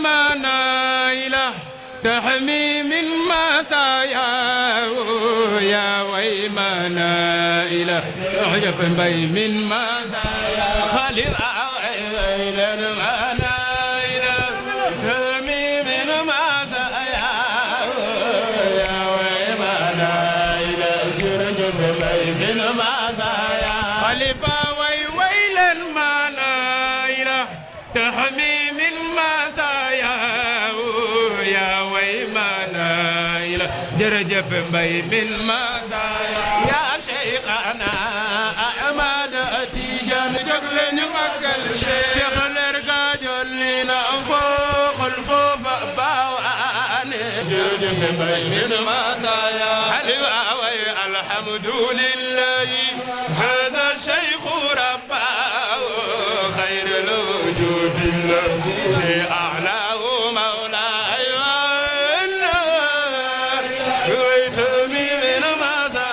ويمنايله تحمي من مسايا يا ويمنايله اعجب بي من مسايا خالد أويل المنايله تحمي من مسايا يا ويمنايله اعجب بي من مسايا خليفه ويويل المنايله تحمي من مسايا يا ويمنايله جرجف بي من مسايا يا شيخنا أحمد تيجان جقل نمكل شيخ الارقى جلنا فوق الخوف باواني جرجف بي من مسايا حلوة وي الحمد لله هذا الشيخ رباه خير الوجود الذي أعلاه مولاي ويتمي من مسا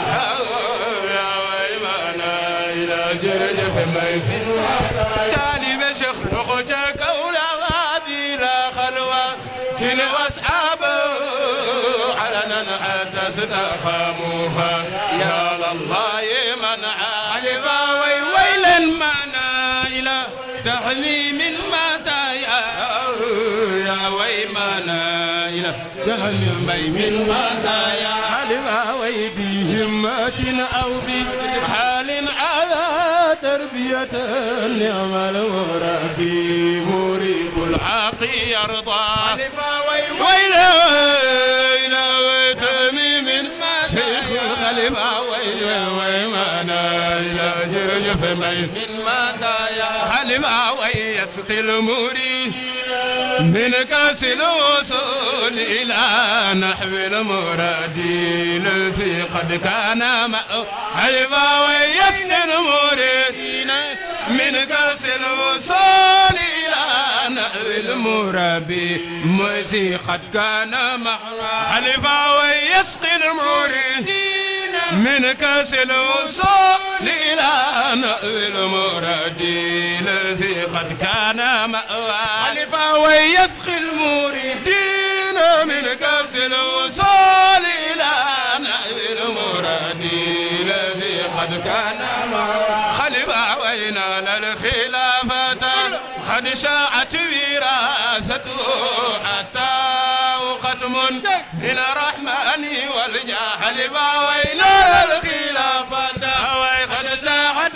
يا ويمانا إلى جرجف مي تالي بشيخ لغتك أولى بلا خلوة تلوى أصحابه علنا حتى استخاموها يا الله من عالف ويويل المنايل تحمي من مسايا يا ويمنايل تحمي من مسايا حلف ويبهمة أو بحال على تربية نعم المربي مريب الحق يرضى ويلا إلى تميم شيخ الخليفة ويلا ويمانا إلى جرجف مين من مسايا خليفة ويسقي المريد من كاس الوصول إلى نحو المراد الذي قد كان مأو حيفا ويسقي المريد من كاس الوصول إلى نحو المربي الذي قد كان محرا حلفا ويسقي المريد من كاس الوصول إلى نحو المراد الذي قد كان مأوى حلفا ويسقي المريدين من كاس الوصول إلى نحو المراد الذي قد كان مأوى خلفا وينال الخلافة قد شاعت وراثته حتى ختم من الرحمن والجاهل وينال الخلافة قد ساعت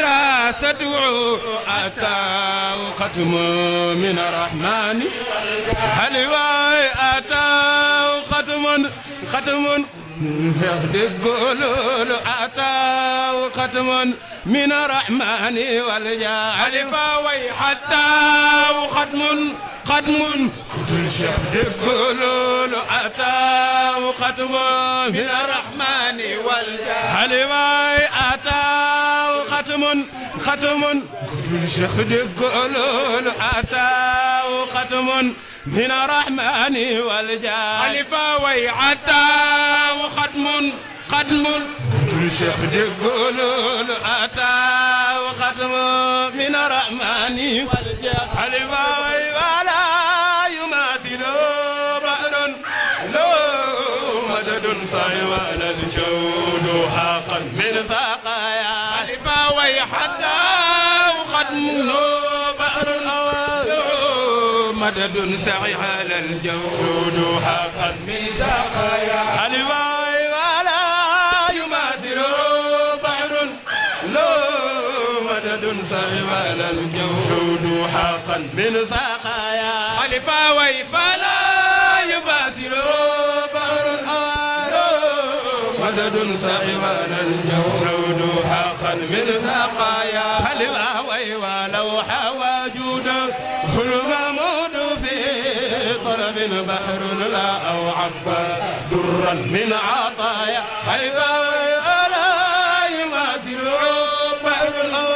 وراثته أتى ختم من الرحمن هل أتى ختم ختم يقول أتى ختم من الرحمن والجاهل فوي حتى ختم ختم كل شيخ يقول أتى ختم من الرحمن والجاهل فوي أتى ختم ختم كل شيخ يقول أتى ختم من الرحمن والجاهل فوي أتى ختم ختم كل شيخ يقول أتى وختم من الرحمن والجاهل فوي ولا يماثل بحر لو مدد صيوان الجود حقا من ثقايا فوي حتى وختم بحر مدد سعي على الجود حقا من سقايا حلواي ولا يماثل بحر لو مدد سعي على الجود حقا من سقايا حلفاوي فلا يماثل بحر مدد سعي على الجود حقا من سقايا حلواي ولو حوى جوده الممود في طلب بحر لا أو عبا درا من عطايا حيث لا يماثل بحر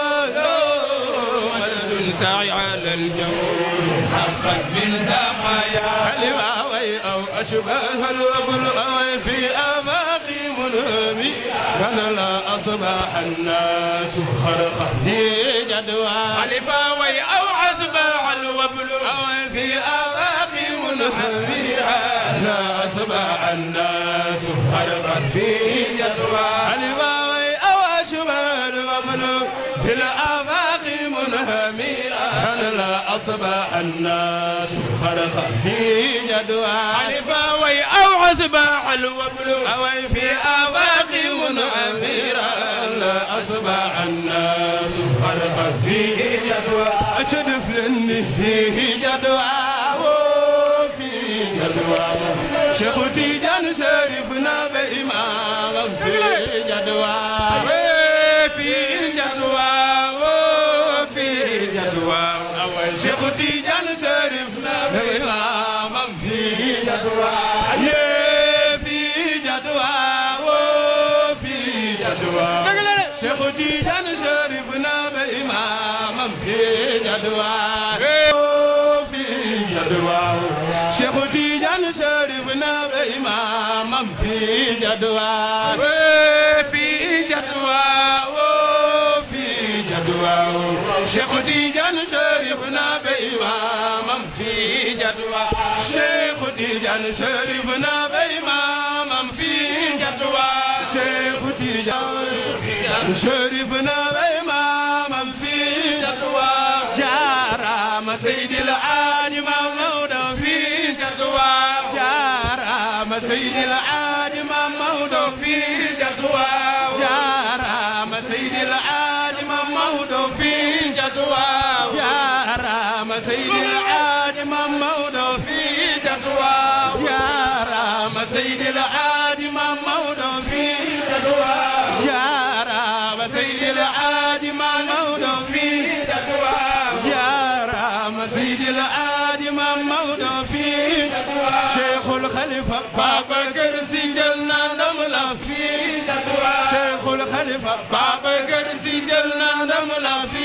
الأواد ساعي على الجو حقا من سقايا حلواوي أو أشبه الوبل أوي في آفاق منامي كان لا أصبح الناس خرقا في جدوى حلفاوي أو أصبح الوبل أوي في آفاق منهمرا لا أصبح الناس غرقا في جدوى الواوي أو أشبال وبلو في الآفاق منهمرا لا أصبح الناس غرقا في جدوى الفاوي أو أصبح الوبل أوي في آفاق منهمرا لا أصبح الناس غرقا في جدوى أجدف لني فيه جدوى وفي جدوى شيخ تيجان شريفنا بإمام في جدوى في جدوى وفي جدوى أول شيخ تيجان شريفنا بإمام في جدوى يا في جدوى وفي جدوى شيخ تيجان شريفنا بإمام في جدوى في جدوى شيخ تيجان شريفنا بإمام في جدوى في جدوى في جدوى شيخ تيجان شريفنا بإمام في جدوى شيخ تيجان شريفنا بإمام في جدوى شيخ تيجان شريفنا بإمام في جدوى جارام سيد العاج مولود في جدوى جارام سيد العاج مولود في جدوى جارام سيد العاج مولود في جدوى جارام سيد العاج مولود في جدوى جارام سيد العاج مولود في جارام سيد العاج مولود في جارام سيد العاج مولود في شيخ الخليفة بابا كرسي جلنا نملا في شيخ الخليفة بابا كرسي جلنا نملا في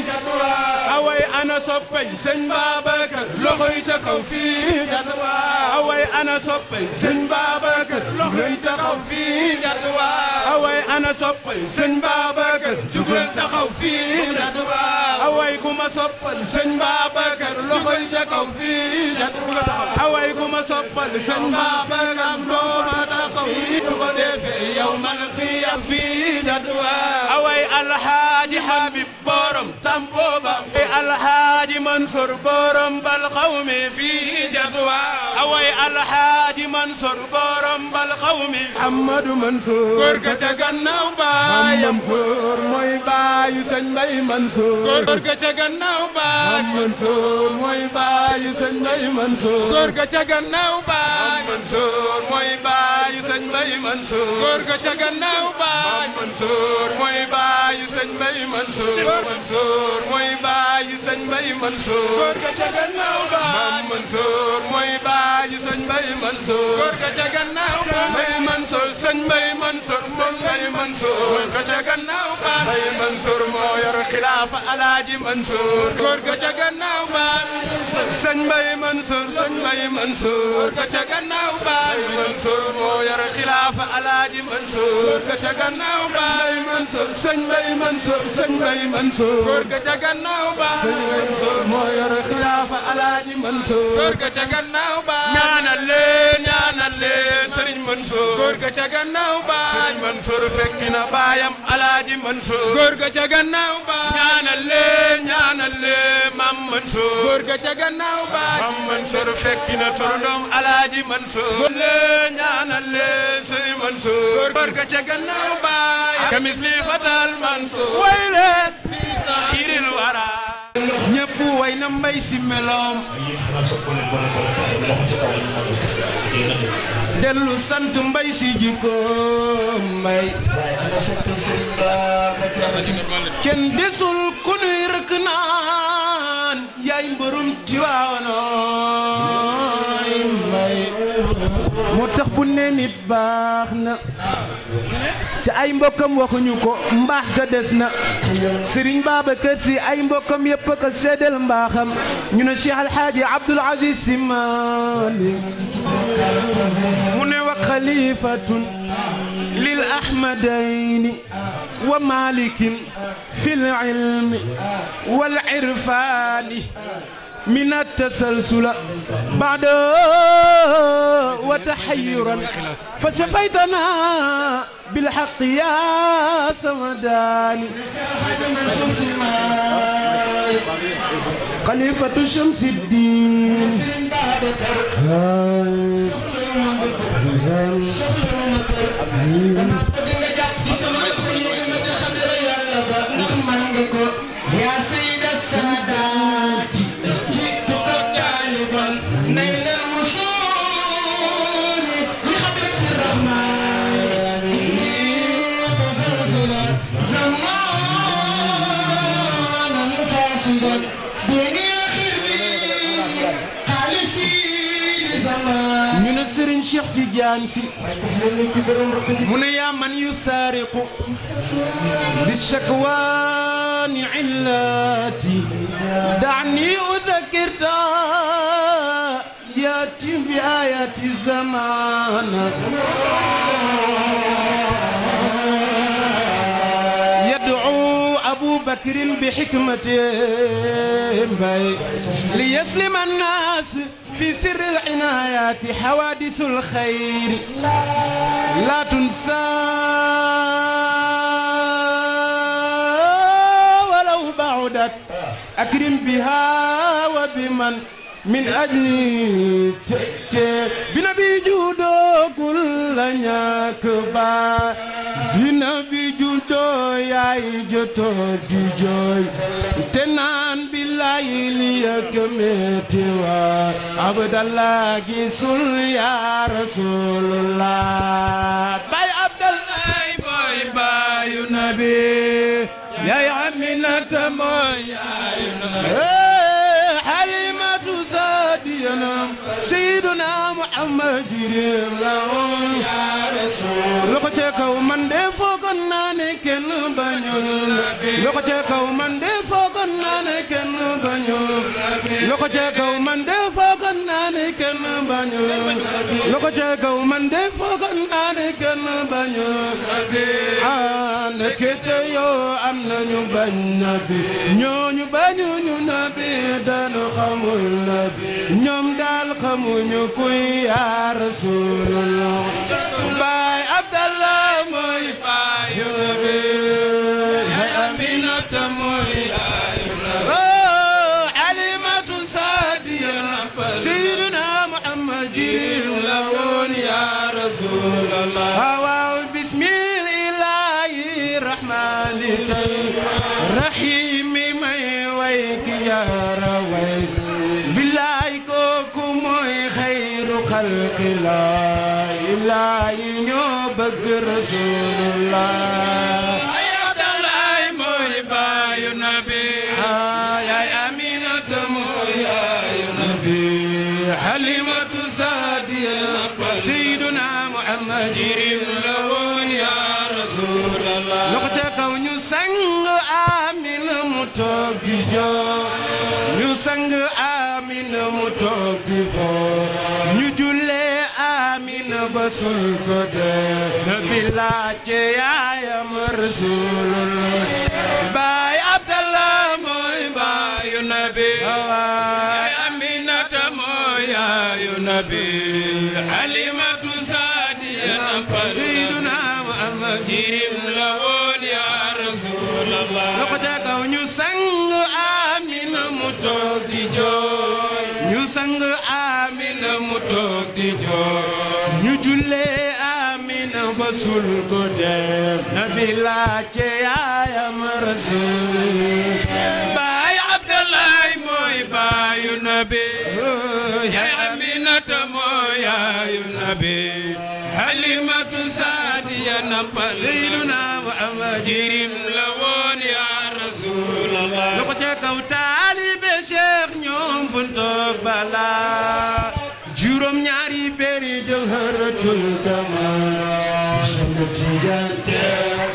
away ana soppay sëñ Babacar loxoy ca kaw fii jadwa away ana soppay sëñ Babacar loxoy ca kaw fii jadwa away ana soppay sëñ Babacar jugal taxaw fii jadwa away kuma soppal sëñ Babacar loxoy ca kaw fii jadwa away kuma soppal sëñ Babacar loxo taxaw su ko defee yawmal qiyam fii jadwa away alhaaji Habib borom tambooba alhaaji Mansour borom bal xawmi fii jadwa away alhaaji Mansour borom bal xawmi Amadou Mansour góor ga ca gannaaw baayam Mansour mooy baayu sëñ Mbay Mansour góor ga ca gannaaw baayam Mansour mooy baayu sëñ Mbay Mansour góor ga ca gannaaw baayam Mansour mooy baayu sëñ Mbay Mansour góor ga ca gannaaw baayam Mansour mooy baayu sëñ Mbay Mansour Mansour mooy baayu sëñ Mbay Mansour góor ga ca gannaaw baayam Mansour mooy baayu sëñ Mbay Mansour góor ga ca gannaaw baayam Mbay Mansour sëñ Mbay Mansour moom Mbay Mansour góor ga ca gannaaw baayam Mbay Mansour moo yor xilaafa Alaaji Mansour góor ga ca gannaaw baayam sëñ Mbay Mansour sëñ Mbay Mansour góor ga ca gannaaw Mbay baayam Mansour moo yor xilaafa Alaaji Mansour góor ga ca gannaaw baayam Mbay Mansour sëñ Mbay Mansour sëñ Mbay Mansour góor ga ca gannaaw baayam Mansour moo yor xilaafa Alaaji Mansour góor ga ca gannaaw baayam ñaanal leen ñaanal leen Sëriñ Mansour góor ga ca gannaaw Sëriñ baayam Mansour fekki na baayam Alaaji Mansour góor ga ca gannaaw baayam ñaanal leen ñaanal leen Mam Mansour góor ga ca gannaaw baayam Mam Mansour fekki na turandoom Alaaji Mansour leen ñaanal leen Sëriñ Mansour góor ga ca gannaaw baayam kamis li fatal Mansour way leen iril wara ñëpp way na mbay si meloom dellu sant mbay si jikkoom mbay kenn desul ku nuy rëkk naan yaay mbërum ci waawanooy mbay moo tax bu ne nit baax na te ay mbokkam waxuñu ko mbaax ga des na Serigne Babacar Sy ay mbokkam yëpp a ko seddal mbaaxam ñu ne Cheikh Alhaaji Abdoul Aziz Sy Malick mu ne wa xalifatun lil ahmadayni wa malikin fi l ilmi wal irfani من التسلسل بعد وتحيرا فشفيتنا بالحق يا سمداني خليفة شمس الدين هاي زين يا سيد السادات جئتك طالبا نيل الوصول لحضرة الرحمن زلزلا زمانا فاسدا بيني وخربي حالفين زمان ñu ne Serigne Cheikh Tidiane Sy mu ne yaa man yusaariqu بالشكوان علاتي دعني أذكرت ياتي بآيات الزمان يدعو أبو بكر بحكمته باي ليسلم الناس في سر العنايات حوادث الخير لا تنسى ولو بعدت أكرم بها وبمن من أجل تأتي بنبي جودو كل نياكبا بنبي جودو يا جوتو دي جوي تنان بالله ليكمتي عبد الله جسول يا رسول الله باي عبد الله ay boy baayu nabi yaay Aminata mooy yaayu nabi حليمة سادينا سيدنا محمد جريم لهم يا رسول لو كاو من دي فوكن ناني كن بانيول لو كاو من دي فوكن ناني كن بانيول لو كاو من دي فوكن ناني كن بانيول لو كاو من دي فوكن ناني كن بانيول ah ndekete yoo am nañu bañ nabi ñooñu bañuñu nabi dañu xamul nabi ñoom daal xamuñu kuy yaa rasulullah baay abdallah mooy baayu nabi hay Aminata mooy yaayu nabi oh alimatu sadiya sayyiduna muhammad jirim la woon yaa rasulallah waaw bismillahi rahmani rahimi may way ki yaara way billaay kooku mooy xayru xalqillah ilaahi ñoo bëgg rasulullah ay Abdalaay mooy baayu nabi yaay Aminata mooy yaayu nabi Halimatu Saadiya Sayyiduna Muhammad jirim la woon yaa rasulallah loxo ca kaw ñu sang Amina mu toog di joo ñu sang Amina mu toog di foo ñu jullee Amina ba sul ko dee nabi laajte yaayam Rasulullah baay Abdallah mooy baay baayu nabi waay ay Aminata mooy yaayu nabi Halimatu Saadiya nampal Sayyiduna Muhammad jirim la woon yaa rasulallah loxo ca kaw ñu sang Amina mu toog di jooy ñu sang Amina mu toog di jooy ñu jullee Amina ba sul ko dem nabi laajte yaayam rasul baay Abdalaay mooy baayu nabi yaay Aminata mooy yaayu nabi Halimatu Saadiya nampal Sayyiduna Muhammad jirim la woon yaa rasulallah loxo ca kaw taalibe Cheikh ñoom fu toog bala juróom ñaari péri jawharatul kamal Cheikh Tidiane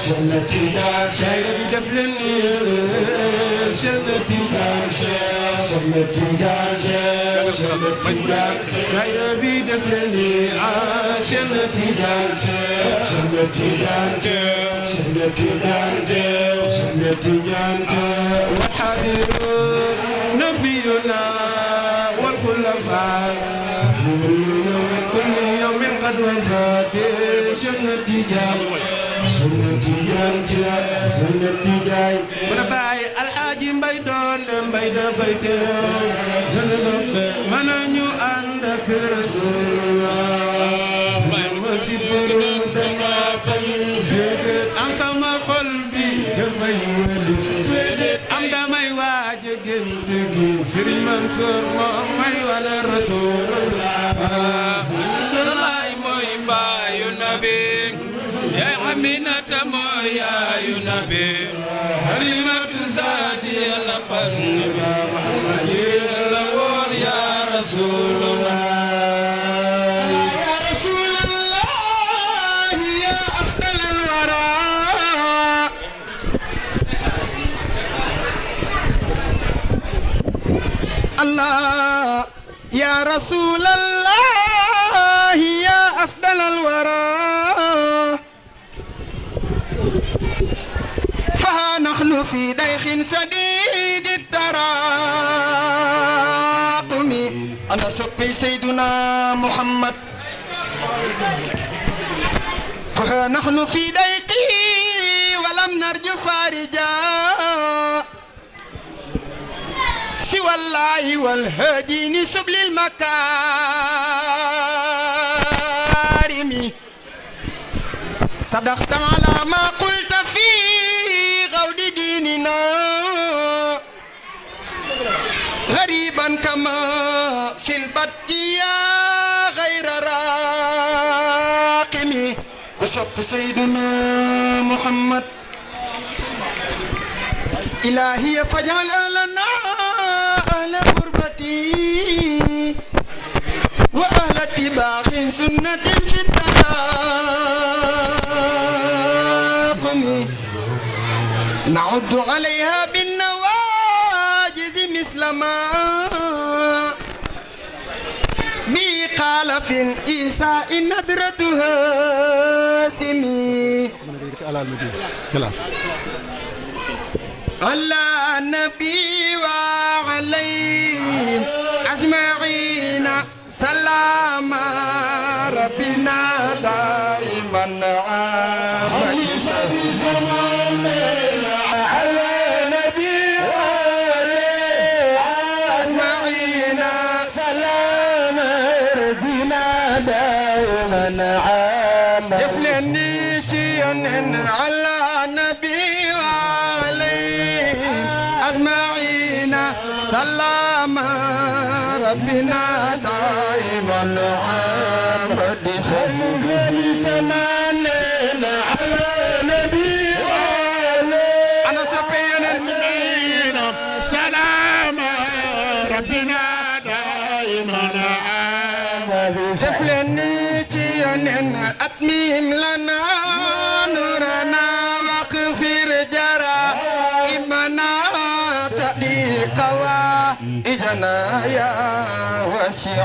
Cheikh Tidiane Cheikh bi def leen ni Cheikh Tidiane Cheikh Cheikh Tidiane Cheikh Cheikh Tidiane Cheikh bi def leen ni ah Cheikh Tidiane Cheikh Cheikh Tidiane Cheikh Cheikh Tidiane Cheikh Tidiane Cheikh وحاضر نبينا والخلفاء كل يوم قد وفات سنة تجار سنة تجار سنة تجار ونباي الحاج مباي دون مباي دفاي سنة من نيو عندك رسول الله ما سيبرون دنا am sama xol bi dafay wëli am damay waaj a gént gi Sëriñ Mansour moom may wala Rasulullah Laay mooy mbaayu nabi yaay Aminata mooy yaayu nabi Halimatu Saadiya la pas la woon yaa Rasulullah يا رسول الله يا أفضل الورى الله يا رسول الله يا أفضل الورى فها نحن في ديخ سديد التراقم أنا سقي سيدنا محمد فها نحن في ضيقه ولم نرجو فارجا سوى الله والهادي سبل المكارم صدقت على ما قلت في غود ديننا غريبا كما في البدء يا غير راقم وصف سيدنا محمد إلهي فاجعل لنا أهل غربتي وأهل اتباع سنة في التلاقم نعد عليها بالنواجز مثل ما بي قال في الإيساء ندرتها سمي على النبي وعليه أجمعين سلام ربنا دائما عام على النبي وعليه أجمعين سلام ربنا دائما عام يفلني شيئا على النبي وعليه أجمعين سلام ربنا دائما عبد سمانين على نبي وعليه أنا سبينا سلام ربنا دائما سفلني تيان أتميم لنا نورنا واغفر جرى إبنا تأدي قوى إجنا يا وسيع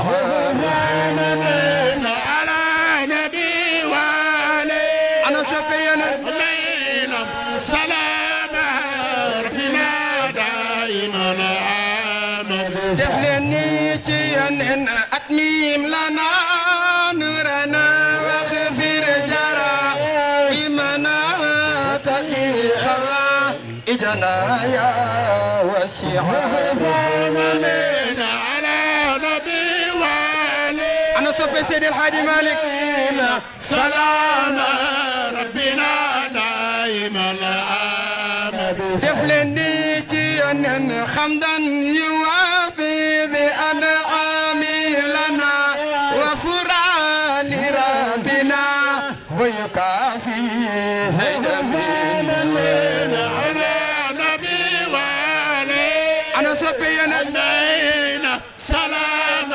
على نبي وعليه أنا سفينا علينا سلام ربنا دائما آمن سفلني تيان أتميم لنا نورنا واغفر جرى إبنا تأدي قوى إجنا يا وسيع علينا على نبي وعليه أنا صفي سيدي الحاج مالك سلام ربنا دائما آمن سفلني جيانا حمدا يوافي بأنعامه لنا وفرا لربنا ويكافي زيد على نبي وعليه أنا سبينا علينا سلام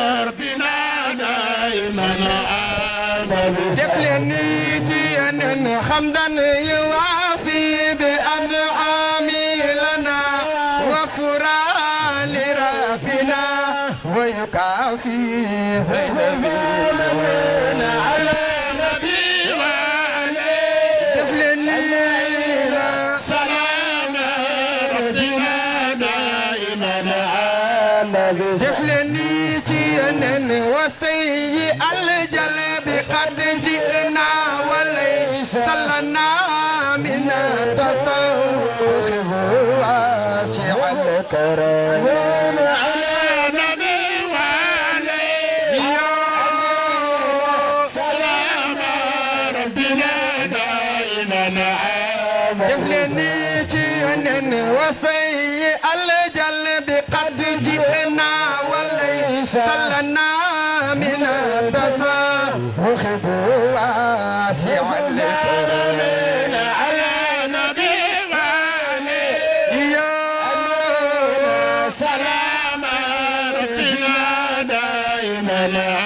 ربنا دائما آمن سفلني جيانا حمدا يوافي بأنعام لنا وفرا لربنا ويكافي ذنبنا على نبي وعليه دفلنا سلام ربنا دائما دفلني جينا وسيء الجلب قد جئنا وليس لنا من التصوف واسع الكرم على نبي وعليه سلام ربنا دائما دفلني جينا وسيء الجلب قد جئنا وليس لنا من التصوف واسع الكرم على نبي وعليه يا سلام ربنا دائما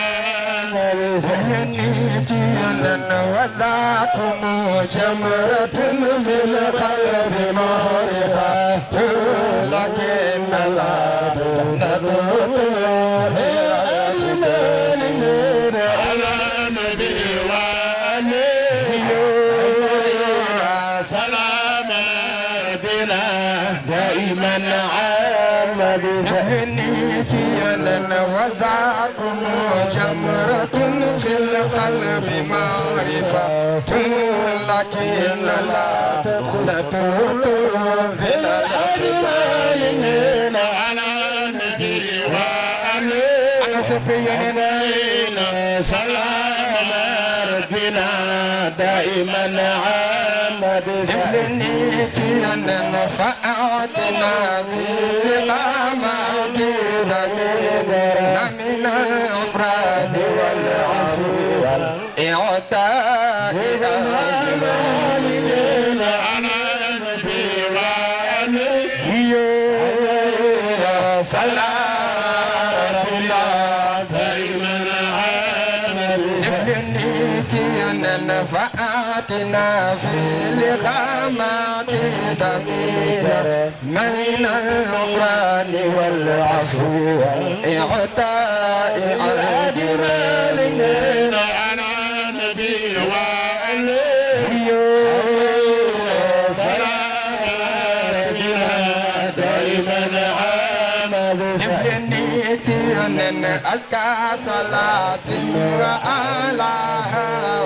وذاكم جمرة في القلب معرفة لكن لا تهتدوا على نبي وعليه سلام ربنا دائما عام بسهنيتينا وذاكم جمرة في القلب معرفة لكن لا تهتدوا في الأجمال على نبي وعليه أنا سبينا سلام ربنا دائما عام بسهلنيتنا نفعتنا بالإقامات دمينا من الغفران والعفو والإعطاء أجمالنا على نبي وعليه سلام ربنا دائما عامل نفعتنا في لغامات دمينا من الغفران والعفو والإعطاء أجمالنا على نبي وعليه سلام ربنا دائما عام أن أزكى صلاة وآلاها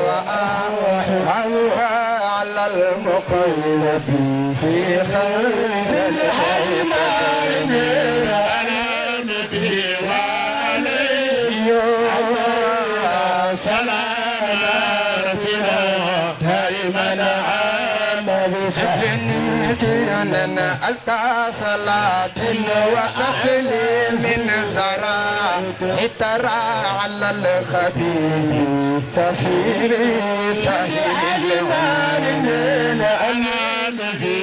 وآلها على المقلب في خمس الحيمان على نبي وعليه سلام ربنا دائما عام أن أزكى صلاة وتسليم زرا ترى على الخبير سفير سهيل العالمين أنا نبي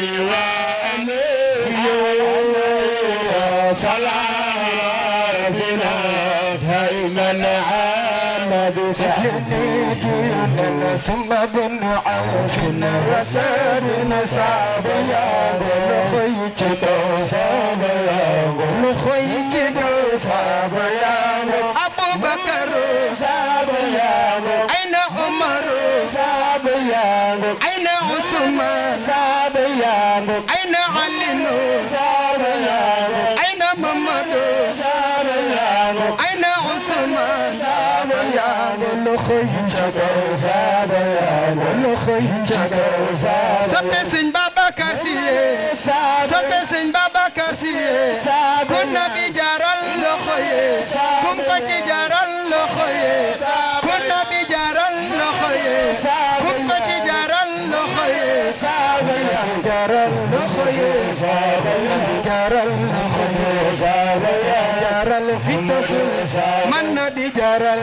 وأمير سلام ربنا دائما عام بسهلتي ثم بن عوف وسار صعب يا خيتك صعب يا خيتك صعب يا أبو بكر صعب يا أين عمر صعب يا أين عثمان صعب يا أين علي صعب يا أين محمد صعب يا أين عثمان صعب يا خيتك صعب يا خيتك soppe sëñ Babacar Si yee soppe sëñ Babacar Si yee kun na bi jaaral loxo yee kum ko ci jaaral loxo yee kun na bi jaaral loxo yee kum ko ci jaaral loxo yee jaaral loxo yee jaaral loxo yee jaaral fitasul man na bi jaaral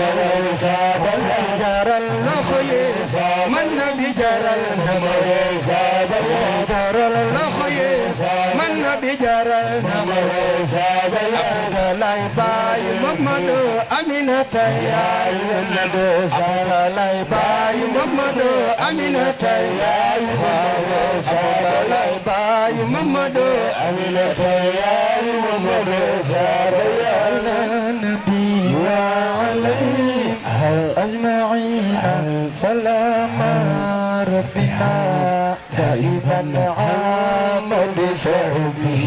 jaaral loxo yee man na bi jaaral jaaral loxo yee man nabi jaral na ma Abdoulaye Baye Mamadou Aminata yaay Abdoulaye Baye Mamadou Aminata yaay Abdoulaye Baye Mamadou Aminata yaay Mamadou Zara ya nabi wa alayhi أجمعين سلام ربنا دائما عام بسببه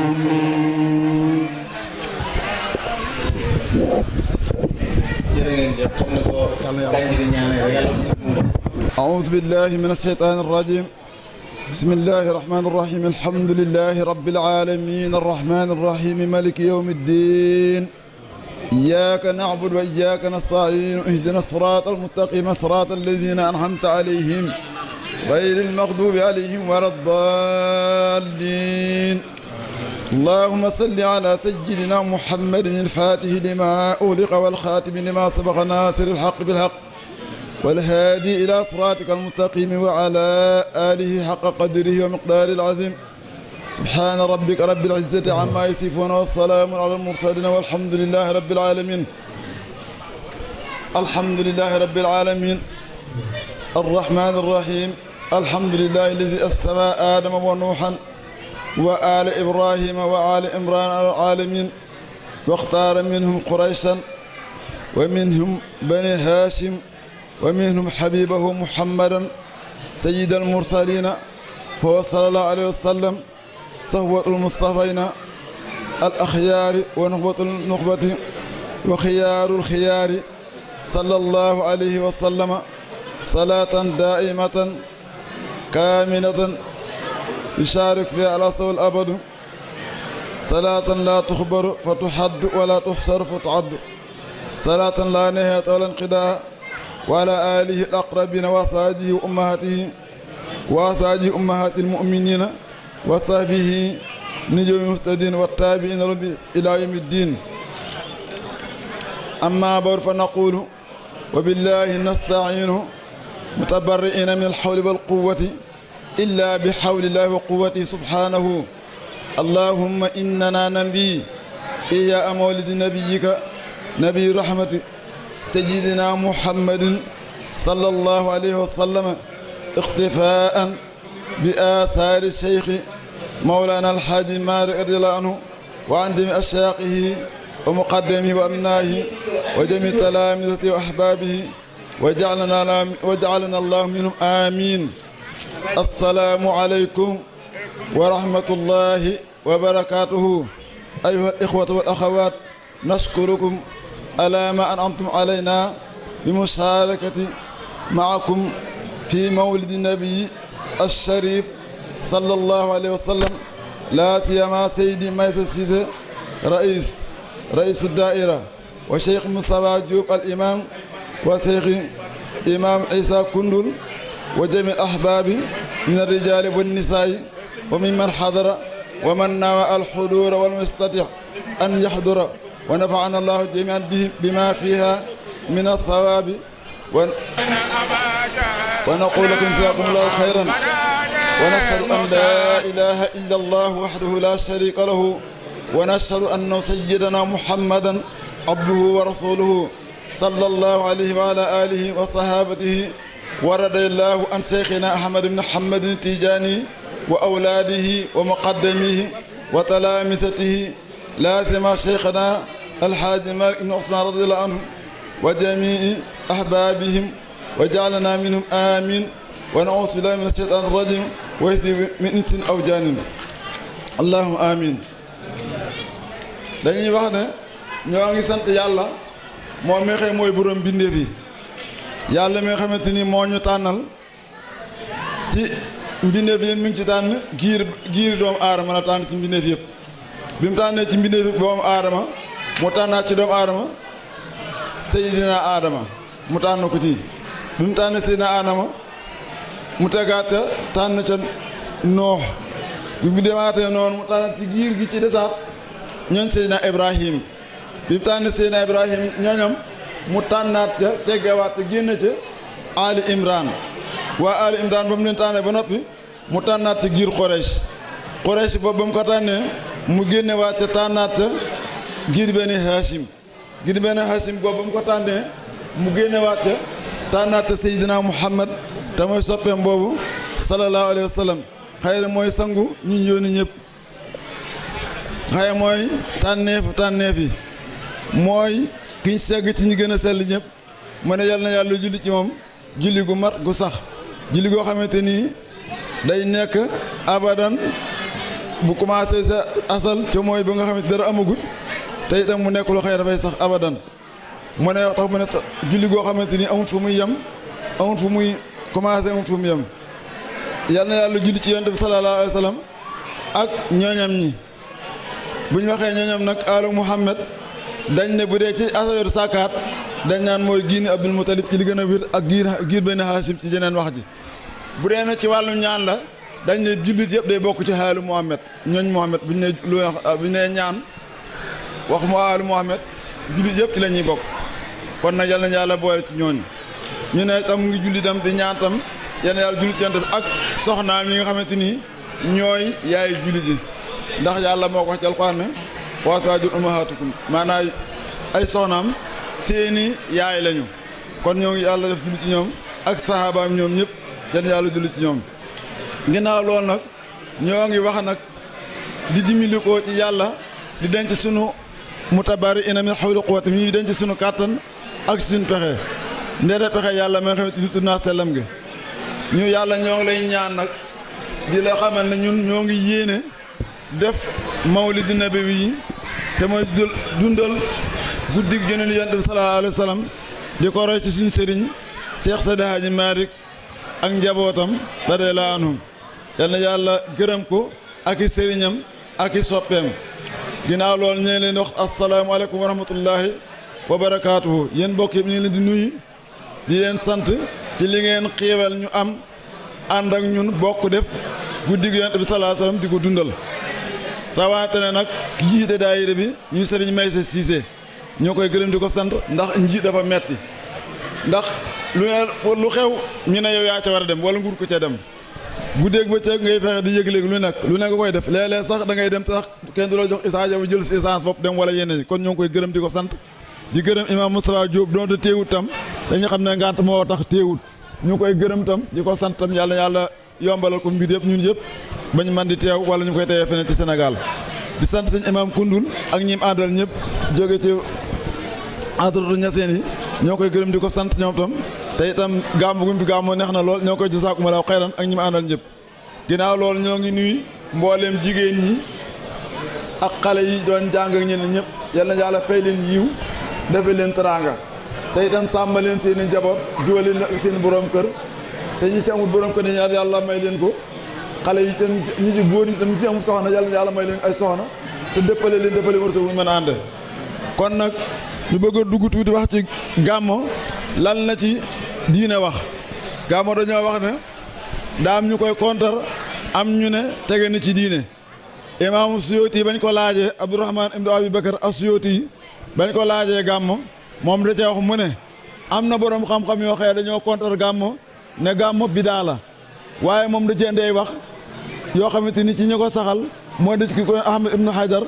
أعوذ بالله من الشيطان الرجيم بسم الله الرحمن الرحيم الحمد لله رب العالمين الرحمن الرحيم ملك يوم الدين إياك نعبد وإياك نستعين اهدنا الصراط المستقيم صراط الذين أنعمت عليهم غير المغضوب عليهم ولا الضالين اللهم صل على سيدنا محمد الفاتح لما أغلق والخاتم لما سبق ناصر الحق بالحق والهادي إلى صراطك المستقيم وعلى آله حق قدره ومقداره العظيم سبحان ربك رب العزة عما يصفون والسلام على المرسلين والحمد لله رب العالمين الحمد لله رب العالمين الرحمن الرحيم الحمد لله الذي أسمى آدم ونوحا وآل إبراهيم وآل إمران على العالمين واختار منهم قريشا ومنهم بني هاشم ومنهم حبيبه محمدا سيد المرسلين فهو صلى الله عليه وسلم صهوة المصطفين الأخيار ونخبة النخبة وخيار الخيار صلى الله عليه وسلم صلاة دائمة كاملة يشارك فيها الأصل الأبد صلاة لا تخبر فتحد ولا تحصر فتعد صلاة لا نهاية ولا انقضاء وعلى آله الأقربين وأصحابه وأمهاته وأصحابه أمهات المؤمنين وصحبه نجوم المهتدين والتابعين ربي إلى يوم الدين أما بعد فنقول وبالله نستعين متبرئين من الحول والقوة إلا بحول الله وقوته سبحانه اللهم إننا نبي إيا مولد نبيك نبي رحمة سيدنا محمد صلى الله عليه وسلم اختفاء بآثار الشيخ مولانا الحاج مالك رضي الله عنه وعن جميع أشياقه ومقدمه وأبنائه وجميع تلامذته وأحبابه وجعلنا وجعلنا الله منهم آمين السلام عليكم ورحمة الله وبركاته أيها الإخوة والأخوات نشكركم على ما أنعمتم علينا بمشاركة معكم في مولد النبي الشريف صلى الله عليه وسلم لا سيما سيدي ميسر سيسي رئيس رئيس الدائرة وشيخ مصطفى جوب الإمام وشيخ إمام عيسى كندل وجميع الأحباب من الرجال والنساء وممن حضر ومن نوى الحضور والمستطيع أن يحضر ونفعنا الله جميعا بما فيها من الصواب ونقول لكم جزاكم الله خيرا ونشهد أن لا إله إلا الله وحده لا شريك له ونشهد أن سيدنا محمدا عبده ورسوله صلى الله عليه وعلى آله وصحابته ورد الله عن شيخنا أحمد بن محمد التيجاني وأولاده ومقدميه وتلامذته لا سيما شيخنا الحاج مالك بن عثمان رضي الله عنه وجميع أحبابهم وجعلنا منهم آمين ونعوذ بالله من الشيطان الرجيم ويثبي من إنس أو جان اللهم آمين dañuy wax ne ñoo ngi sant yàlla moom mi nga xam mooy borom bindeef yi yàlla mi nga xamante ni moo ñu tànnal ci mbindeef yi mi ngi ci tànn giir giir doomu aadama la tànn ci mbindeef yëpp bi mu tànnee ci mbindeef yëpp doomu aadama mu tànnaat ci doomu aadama Seydina Adama mu tànn ko ci bi mu tànnee Seydina Adama mu tegaat tànn ca noox bi mu demaatee noonu mu tànn ci giir gi ci desaat ñooñ Seydina Ibrahim bi mu tànn Seydina Ibrahim ñooñam mu tànnaat ca seggawaat ca génn ca Ali Imran waa Ali Imran ba mu leen tànnee ba noppi mu tànnaat ci giir Xoreys Quraysh boobu ba mu ko tànnee mu génne waat ca tànnaat ca giir benn Hachim giir benn Hachim boobu ba mu ko tànnee mu génne waat ca tànnaat ca Seydina Muhammad te mooy soppeem boobu sallallahu alayhi wa sallam xëy na mooy sangu ñi ñu yónni ñëpp xëy mooy tànneefu tànneef yi mooy kiñ segg ci ñi gën a sell ñëpp mu ne yal na yàlla julli ci moom julli gu mat gu sax julli goo xamante nii day nekk abadan bu commencé sa asal ca mooy ba nga xamante dara amagut te itam mu nekk lu xëy dafay sax abadan mu ne wax tax mu ne sa julli goo xamante ni amul fu muy yem amul fu muy commencé amul fu mu yem yal na yàlla julli ci yonent bi sallallahu alayhi wa sallam ak ñooñam ñi bu ñu waxee ñooñam nag alu Muhammad dañ ne bu dee ci affaire sàkkaat dañ naan mooy giini Abdul Mutalib ci li gën a wér ak giir giir benn Haasim ci jeneen wax ji bu dee nag ci wàllum ñaan la dañ ne jullit yëpp day bokk ci xaalu Muhammad ñooñ Muhammad bu ñu ne lu bu ñu nee ñaan wax mu xaalu Muhammad jullit yëpp ci la ñuy bokk kon nag yal na yàlla boole ci ñooñu ñu ne tam ngi julli tam di ñaan tam yal na yàlla jullit ci yonent bi ak soxnaam yi nga xamante ni ñooy yaay jullit yi ndax yàlla moo ko wax ci alxuraan ne wa azwaaju ummahaatukum maanaam ay soxnaam seeni yaay lañu kon ñoo ngi yàlla def julli ci ñoom ak sahabaam ñoom ñëpp yal na yàlla julli ci ñoom ginnaaw loolu nag ñoo ngi wax nag di dimbali ko ci yàlla di denc sunu mutabari ina min xawli quwwati mi denc sunu kàttan ak suñu pexe ndeere pexe yàlla ma nga xamante ni tudd naa sellam gi ñu yàlla ñoo ngi lay ñaan nag di la xamal ne ñun ñoo ngi yéene def mawlidi nabi yi te mooy dundal guddig joneen yonent bi sallallahu alayhi wa sallam di ko roy ci suñu sëriñ Cheikh Seydi Hadji Malick ak njabootam radiyallahu anhum yal na yàlla gërëm ko ak i sëriñam ak i soppeem ginnaaw loolu ñu ngi leen di wax asalaamaaleykum wa rahmatullahi wa barakaatuhu yéen mbokk yi ñu ngi leen di nuyu di leen sant ci li ngeen xiiwal ñu am ànd ak ñun bokk def guddig yonent bi sallallahu alayhi wa sallam di ko dundal rawaate ne nag ki jiite daayira bi ñuy sëriñ Maysa Cissé ñoo koy gërëm di ko sant ndax njiit dafa metti ndax lu ne fu lu xew ñu ne yow yaa ca war a dem wala nguur ko ca dem guddeeg bëccëg ngay fexe di yëg-léegi lu nekk lu nekk koy def léeg-léeg sax da ngay dem sax kenn du la jox essence yow jël si essence bopp dem wala yeneen kon ñoo ngi koy gërëm di ko sant di gërëm imam Moustapha Diop doon te téewut tam dañu xam ne ngant moo tax téewut ñu koy gërëm tam di ko sant tam yàlla yàlla yombalal ko mbir yëpp ñun yëpp bañ man di teew wala ñu koy teewee feneen ci Sénégal di sant sëñ imam Koundoul ak ñim àndal ñëpp jóge ci entratu ñaseen yi ñoo koy gërëm di ko sant ñoom tam te itam gàmmu gu mu fi gàmmoo neex na lool ñoo koy jasaakumu laahu xayran ak ñi ma àndal ñëpp ginnaaw loolu ñoo ngi nuyu mbooleem jigéen ñi ak xale yi doon jàng ak ñeneen ñëpp yal na yàlla fay leen yiw defal leen teraanga te itam sàmma leen seen i njaboot jiwa leen ak seen borom kër te ñi si amul borom kër ne yàlla may leen ko xale yi tam ñi ci góor ñi tam ñi si amul soxna yàlla na yàlla may leen ay soxna te dëppale leen dëppale wërsëg bu ñu mën a ànde kon nag ñu bëgg a dugg tuuti wax ci gàmmo lan la ci diine wax gàmmo dañoo wax ne daam ñu koy kontar am ñu ne tege na ci diine imaamu Suyuti bañ ko laajee Abdourahman ibnu Abi Bakar as-Suyuti bañ ko laajee gàmmo moom da cee wax mu ne am na borom xam-xam yoo xëy dañoo kontar gàmmo ne gàmmo bidaa la waaye moom da cee ndey wax yoo xamante ni ci ñu ko saxal moo des ki koy Ahmad ibnu Hajar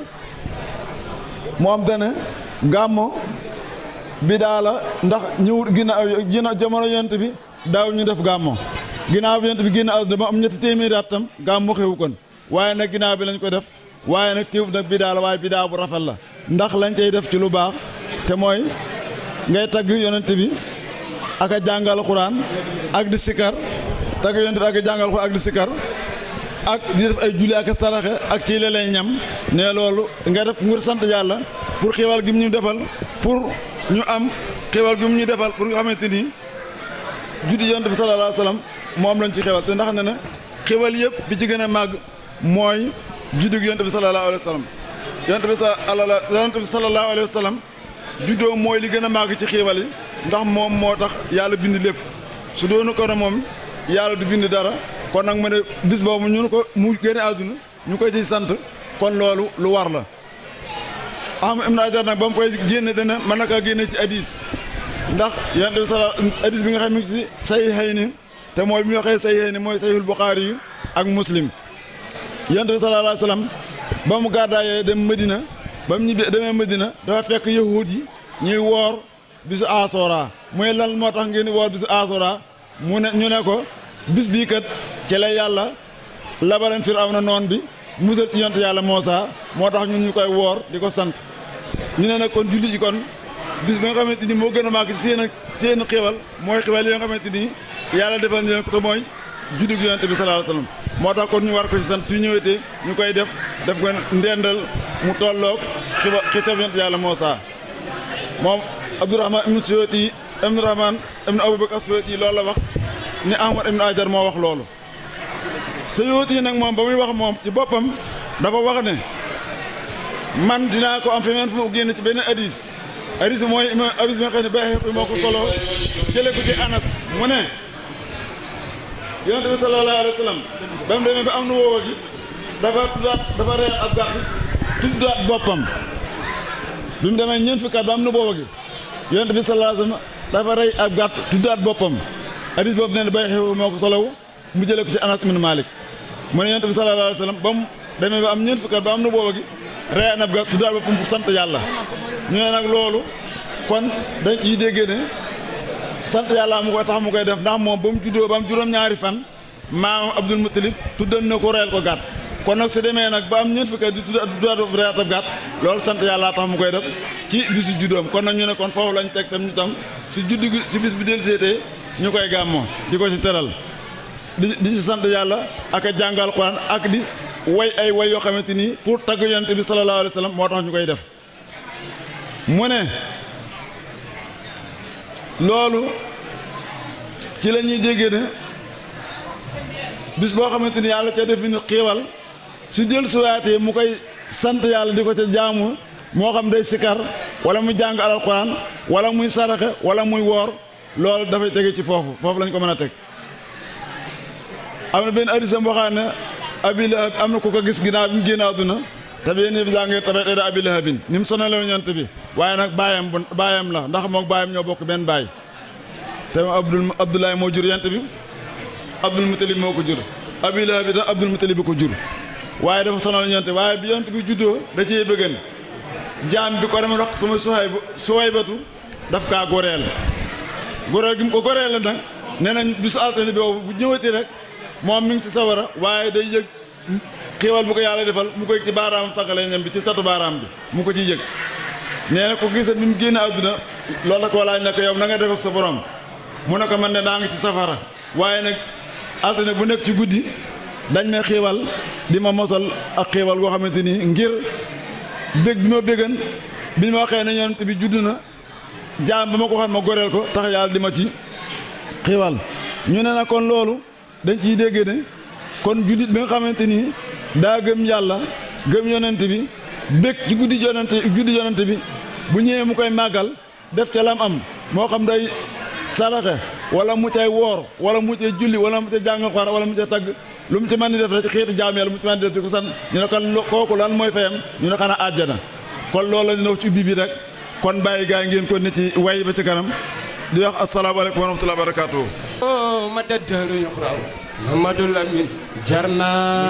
moom dane gàmmo bidaa la ndax ñëwut ginnaaw ginnaaw jamono yonent bi daaw ñu def gàmmo ginnaaw bi yonent bi génn àdduna ba am ñetti téeméeri at tam gàmmo xewu kon waaye nag ginnaaw bi lañ ko def waaye nag téewut nag bidaa la waaye bidaa bu rafet la ndax lañ cay def ci lu baax te mooy ngay tagg yonent bi ak a jàngal xuraan ak di sikar tagg yonent bi ak a jàngal xuraan ak di sikar ak di def ay julli ak a saraxe ak ci lelee ñam ne loolu nga def ngir sant yàlla pour xiwal gi mu ñu defal pour ñu am xiwal gi mu ñu defal pour nga xamante ni juddi yonent bi sallallahu alayhi wa sallam moom lañ ci xewal te ndax ne na xewal yëpp bi ci gën a màgg mooy juddi gi yonent bi sallallahu alayhi wa sallam yonent bi sa yonent bi sallallahu alayhi wa sallam juddoo mooy li gën a màgg ci xiwal yi ndax moom moo tax yàlla bind lépp su doonu ko ne moom yàlla du bind dara kon nag ma ne bis boobu ñu ko mu génne àdduna ñu koy ciy sant kon loolu lu war la am im na ajar nag ba mu koy génne dana mën na kaa génne ci hadis ndax yonent bi sala hadis bi nga xam ne si say xëy ni te mooy bi ñu waxee say xëy ni mooy sayhul Buxaari yu ak muslim yonent bi sallallahu alayhi wa sallam ba mu gàddaayee dem Medina ba mu ñibbi demee Medina dafa fekk yahuud yi ñuy woor bisu asora muy lan moo tax ngeen di woor bisu asora mu ne ñu ne ko bis bii kat ci la yàlla labaleen Firawna noon bi musal ci yonent yàlla Muusaa moo tax ñun ñu koy woor di ko sant ñu ne nag kon julli ji kon bis bi nga xamante ni moo gën a màgg ci seen seen xéwal mooy xéwal yi nga xamante ni yàlla defal ñu leen ko te mooy juddu gi yonent bi sallallahu alayhi wasallam moo tax kon ñu war ko ci sant su ñëwetee ñu koy def def ko ndendal mu tolloog xiba xisab yonent yàlla Muusaa moom Abdourahman ibnu Suyuti ibnu Rahman ibnu Abubakar Suyuti loolu la wax ni Ahmad ibnu Ajar moo wax loolu Suyuti nag moom ba muy wax moom ci boppam dafa wax ne man dinaa ko am feneen fu mu génn ci benn hadis hadis mooy hadis bi nga xam ne Bayhaqi moo ko solo jële ko ci Anas mu ne yonent bi sallallahu alayhi wa sallam ba mu demee ba am nu woowa gi dafa tuddaat dafa reer ab gàtt tuddaat boppam bi mu demee ñeent fukki at ba am nu booba gi yonent bi sallallahu alayhi wa sallam dafa rey ab gàtt tuddaat boppam hadis boobu nee na Bayhaqi moo ko solowu mu jële ko ci Anas ibn Malik mu ne yonent bi sallallahu alayhi wa sallam ba mu demee ba am ñeent fukki at ba am nu booba gi rey na ab gàtt tuddaat boppam fu sant yàlla ñu ne nag loolu kon dañ ciy déggee ne sant yàlla mu koy tax mu koy def ndax moom ba mu juddoo ba am juróom-ñaari fan maamam Abdul Muttalib tuddan na ko reyal ko gàtt kon nag su demee nag ba am ñeent fukki at di tuddaat reyal ab gàtt loolu sant yàlla tax mu koy def ci bisu juddoom kon nag ñu ne kon foofu lañ teg tam ñu tam su juddu gi si bis bi del seetee ñu koy gàmmoo di ko ci teral di di ci sant yàlla ak a jàngal Quran ak di way ay way yoo xamante ni pour tagg yonent bi sallallahu alayhi wa sallam moo tax ñu koy def mu ne loolu ci la ñuy déggee ne bis boo xamante ni yàlla ca def ni xiiwal su jël suwaatee mu koy sant yàlla di ko ca jaamu moo xam day sikar wala muy jàng alquran wala muy saraxe wala muy woor loolu dafay tege ci foofu foofu lañ ko mën a teg am na benn addisam boo xam ne abi lahab am na ku ko gis ginnaaw bi mu génn àdduna te benn bi jàngee tabet eda abi lahabin ni mu sonale ñant bi waaye nag baayam bu baayam la ndax mook baayam ñoo bokk benn baay te abdul abdoulaye moo jur yant bi abdul mutalib moo ko jur abi lahab bi tam abdul mutalib bi ko jur waaye dafa sonal ñant waaye bi yant bi juddoo da cee bëggan jaam bi ko dama wax ko ma suwaay suwaay batu daf kaa goreel goreel gi mu ko goreel la nag nee nañ bisu altine bi boobu bu ñëwatee rek moom mi ngi ci sawara waaye day yëg xiiwal bu ko yàlla defal mu koy ci baaraam sànqale ñam bi ci satu baaraam bi mu ko ci yëg nee na ko gisat bi mu génn àdduna loolu la ko laaj ne ko yow na nga def ak sa borom mu ne ko man ne maa ngi ci safara waaye nag altine bu nekk ci guddi dañ may xiiwal di ma mosal ak xiiwal goo xamante ni ngir bég bi ma béggan bi ma waxee ne yonent bi judd na jaam ba ma ko xam ma goreel ko tax yàlla di ma ci xiiwal ñu ne na kon loolu dañ ciy dégg ne kon jullit bi nga xamante ni daa gëm yàlla gëm yonent bi bég ci guddi yonent guddi yonent bi bu ñëwee mu koy màggal def ca lam am moo xam day saraxe wala mu cay woor wala mu cay julli wala mu cay jàng xor wala mu cay tagg lu mu ci mën di def rek ci xeeti jaam yàlla mu ci mën di def di ko san ñu ne kon kooku lan mooy fayam ñu ne xanaa àjjana kon loolu la ñu wax ci ubbi bi rek kon bàyyi gaa yi ngeen ko ne ci way ba ci kanam di wax asalaamaaleykum wa rahmatulah barakaatu. ma dëddëru ñu xraw Mamadou Lamine jarna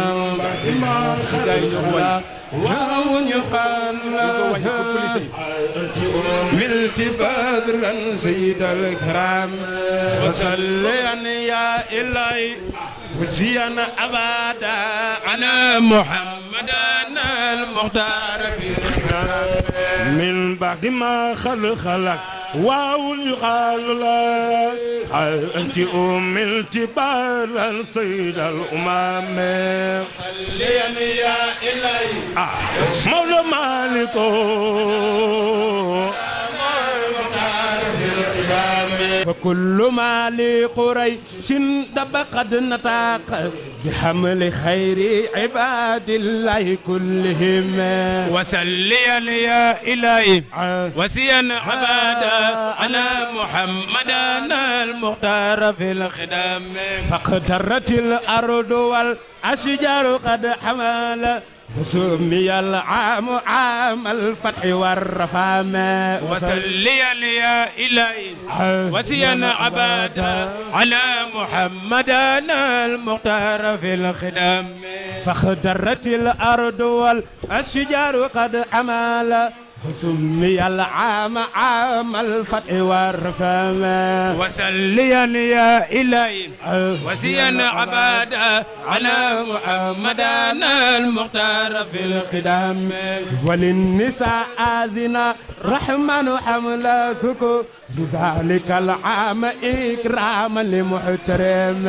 waaw ñu xaal ملت بدرا سيد الكرام وصليا يا إلهي وزيان أبدا على محمد المختار في الكرام من بعد ما خلق خلق واو يقال لا أنت أم الجبال سيد الأمم صليا يا إلهي مولى مالك وكل ما لقريش دب قد نطاق بحمل خير عباد الله كلهم وسليا يا إلهي وسيا عبادا أنا محمدا المختار في الخدام فاقترت الأرض والأشجار قد حمل سمي العام عام الفتح والرفامة وسليا يا إلهي وسيا عبادا على محمدنا المختار في الخدام فاخضرت الأرض والأشجار قد عمل فسمي العام عام الفتح والرفامة وسليا يا إلهي وسيا عبادا على محمدنا المختار في الخدام وللنساء آذنا رحمن حملتكم بذلك العام إكراما لمحترم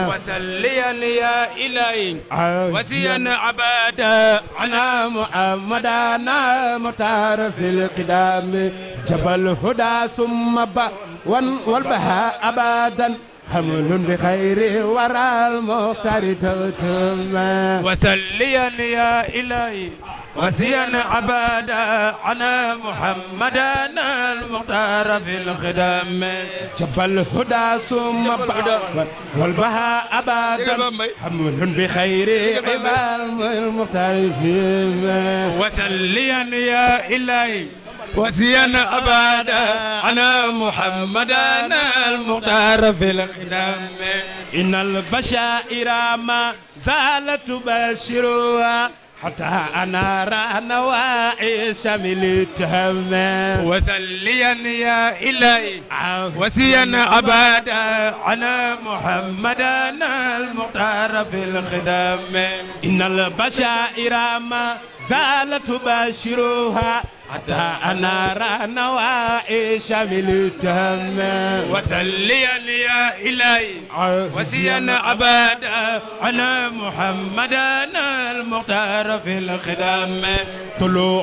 وسليا يا إلهي وسيا عبادا على محمدنا مختار في القدام جبل هدى ثم با والبهاء أبدا حمل بخير ورى المختار تغتم وسليا يا إلهي وسيا عبادا على محمدنا المختار في الخدام جبل هدى ثم با والبهاء أبدا حمل بخير عباد المختار فيما وسليا يا إلهي وسيا أبدا على محمدنا المختار في الخدام إن البشائر ما زالت تبشرها حتى أنار نواعي شمل التهم وسليا يا إلهي وسيا أبدا على محمدنا المختار في الخدام إن البشائر ما زالت تبشرها حتى أنار نواعي شمل التهم وسليا يا إلهي وسيا أبدا على محمدنا المختار في الخدام طلوع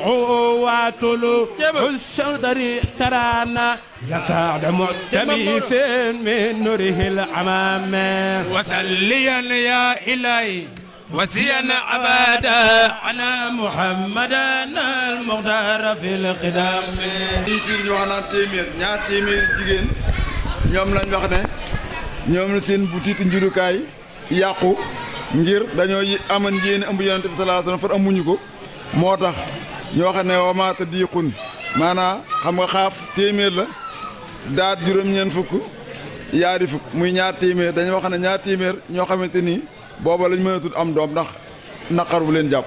وطلوع الشدر ترانا يسعد متميس من نوره العمام وسليا يا إلهي وسيا أبدا على محمدنا المختار في القدام liñ siir ñu wax naan téeméer ñaar téeméeri jigéen ñoom lañ wax ne ñoom la seen butitu njurukaay yàqu ngir dañoo yi aman yéene ëmb yonent bi sallallahu alayhi wasallam far amuñu ko moo tax ñu wax ne wamaata diixun maanaa xam nga xaaf téeméer la daat juróom-ñeent fukk yaari fukk muy ñaar téeméer dañu wax ne ñaar téeméer ñoo xamante ni booba lañ mënatul am doom ndax naqar bu leen jàpp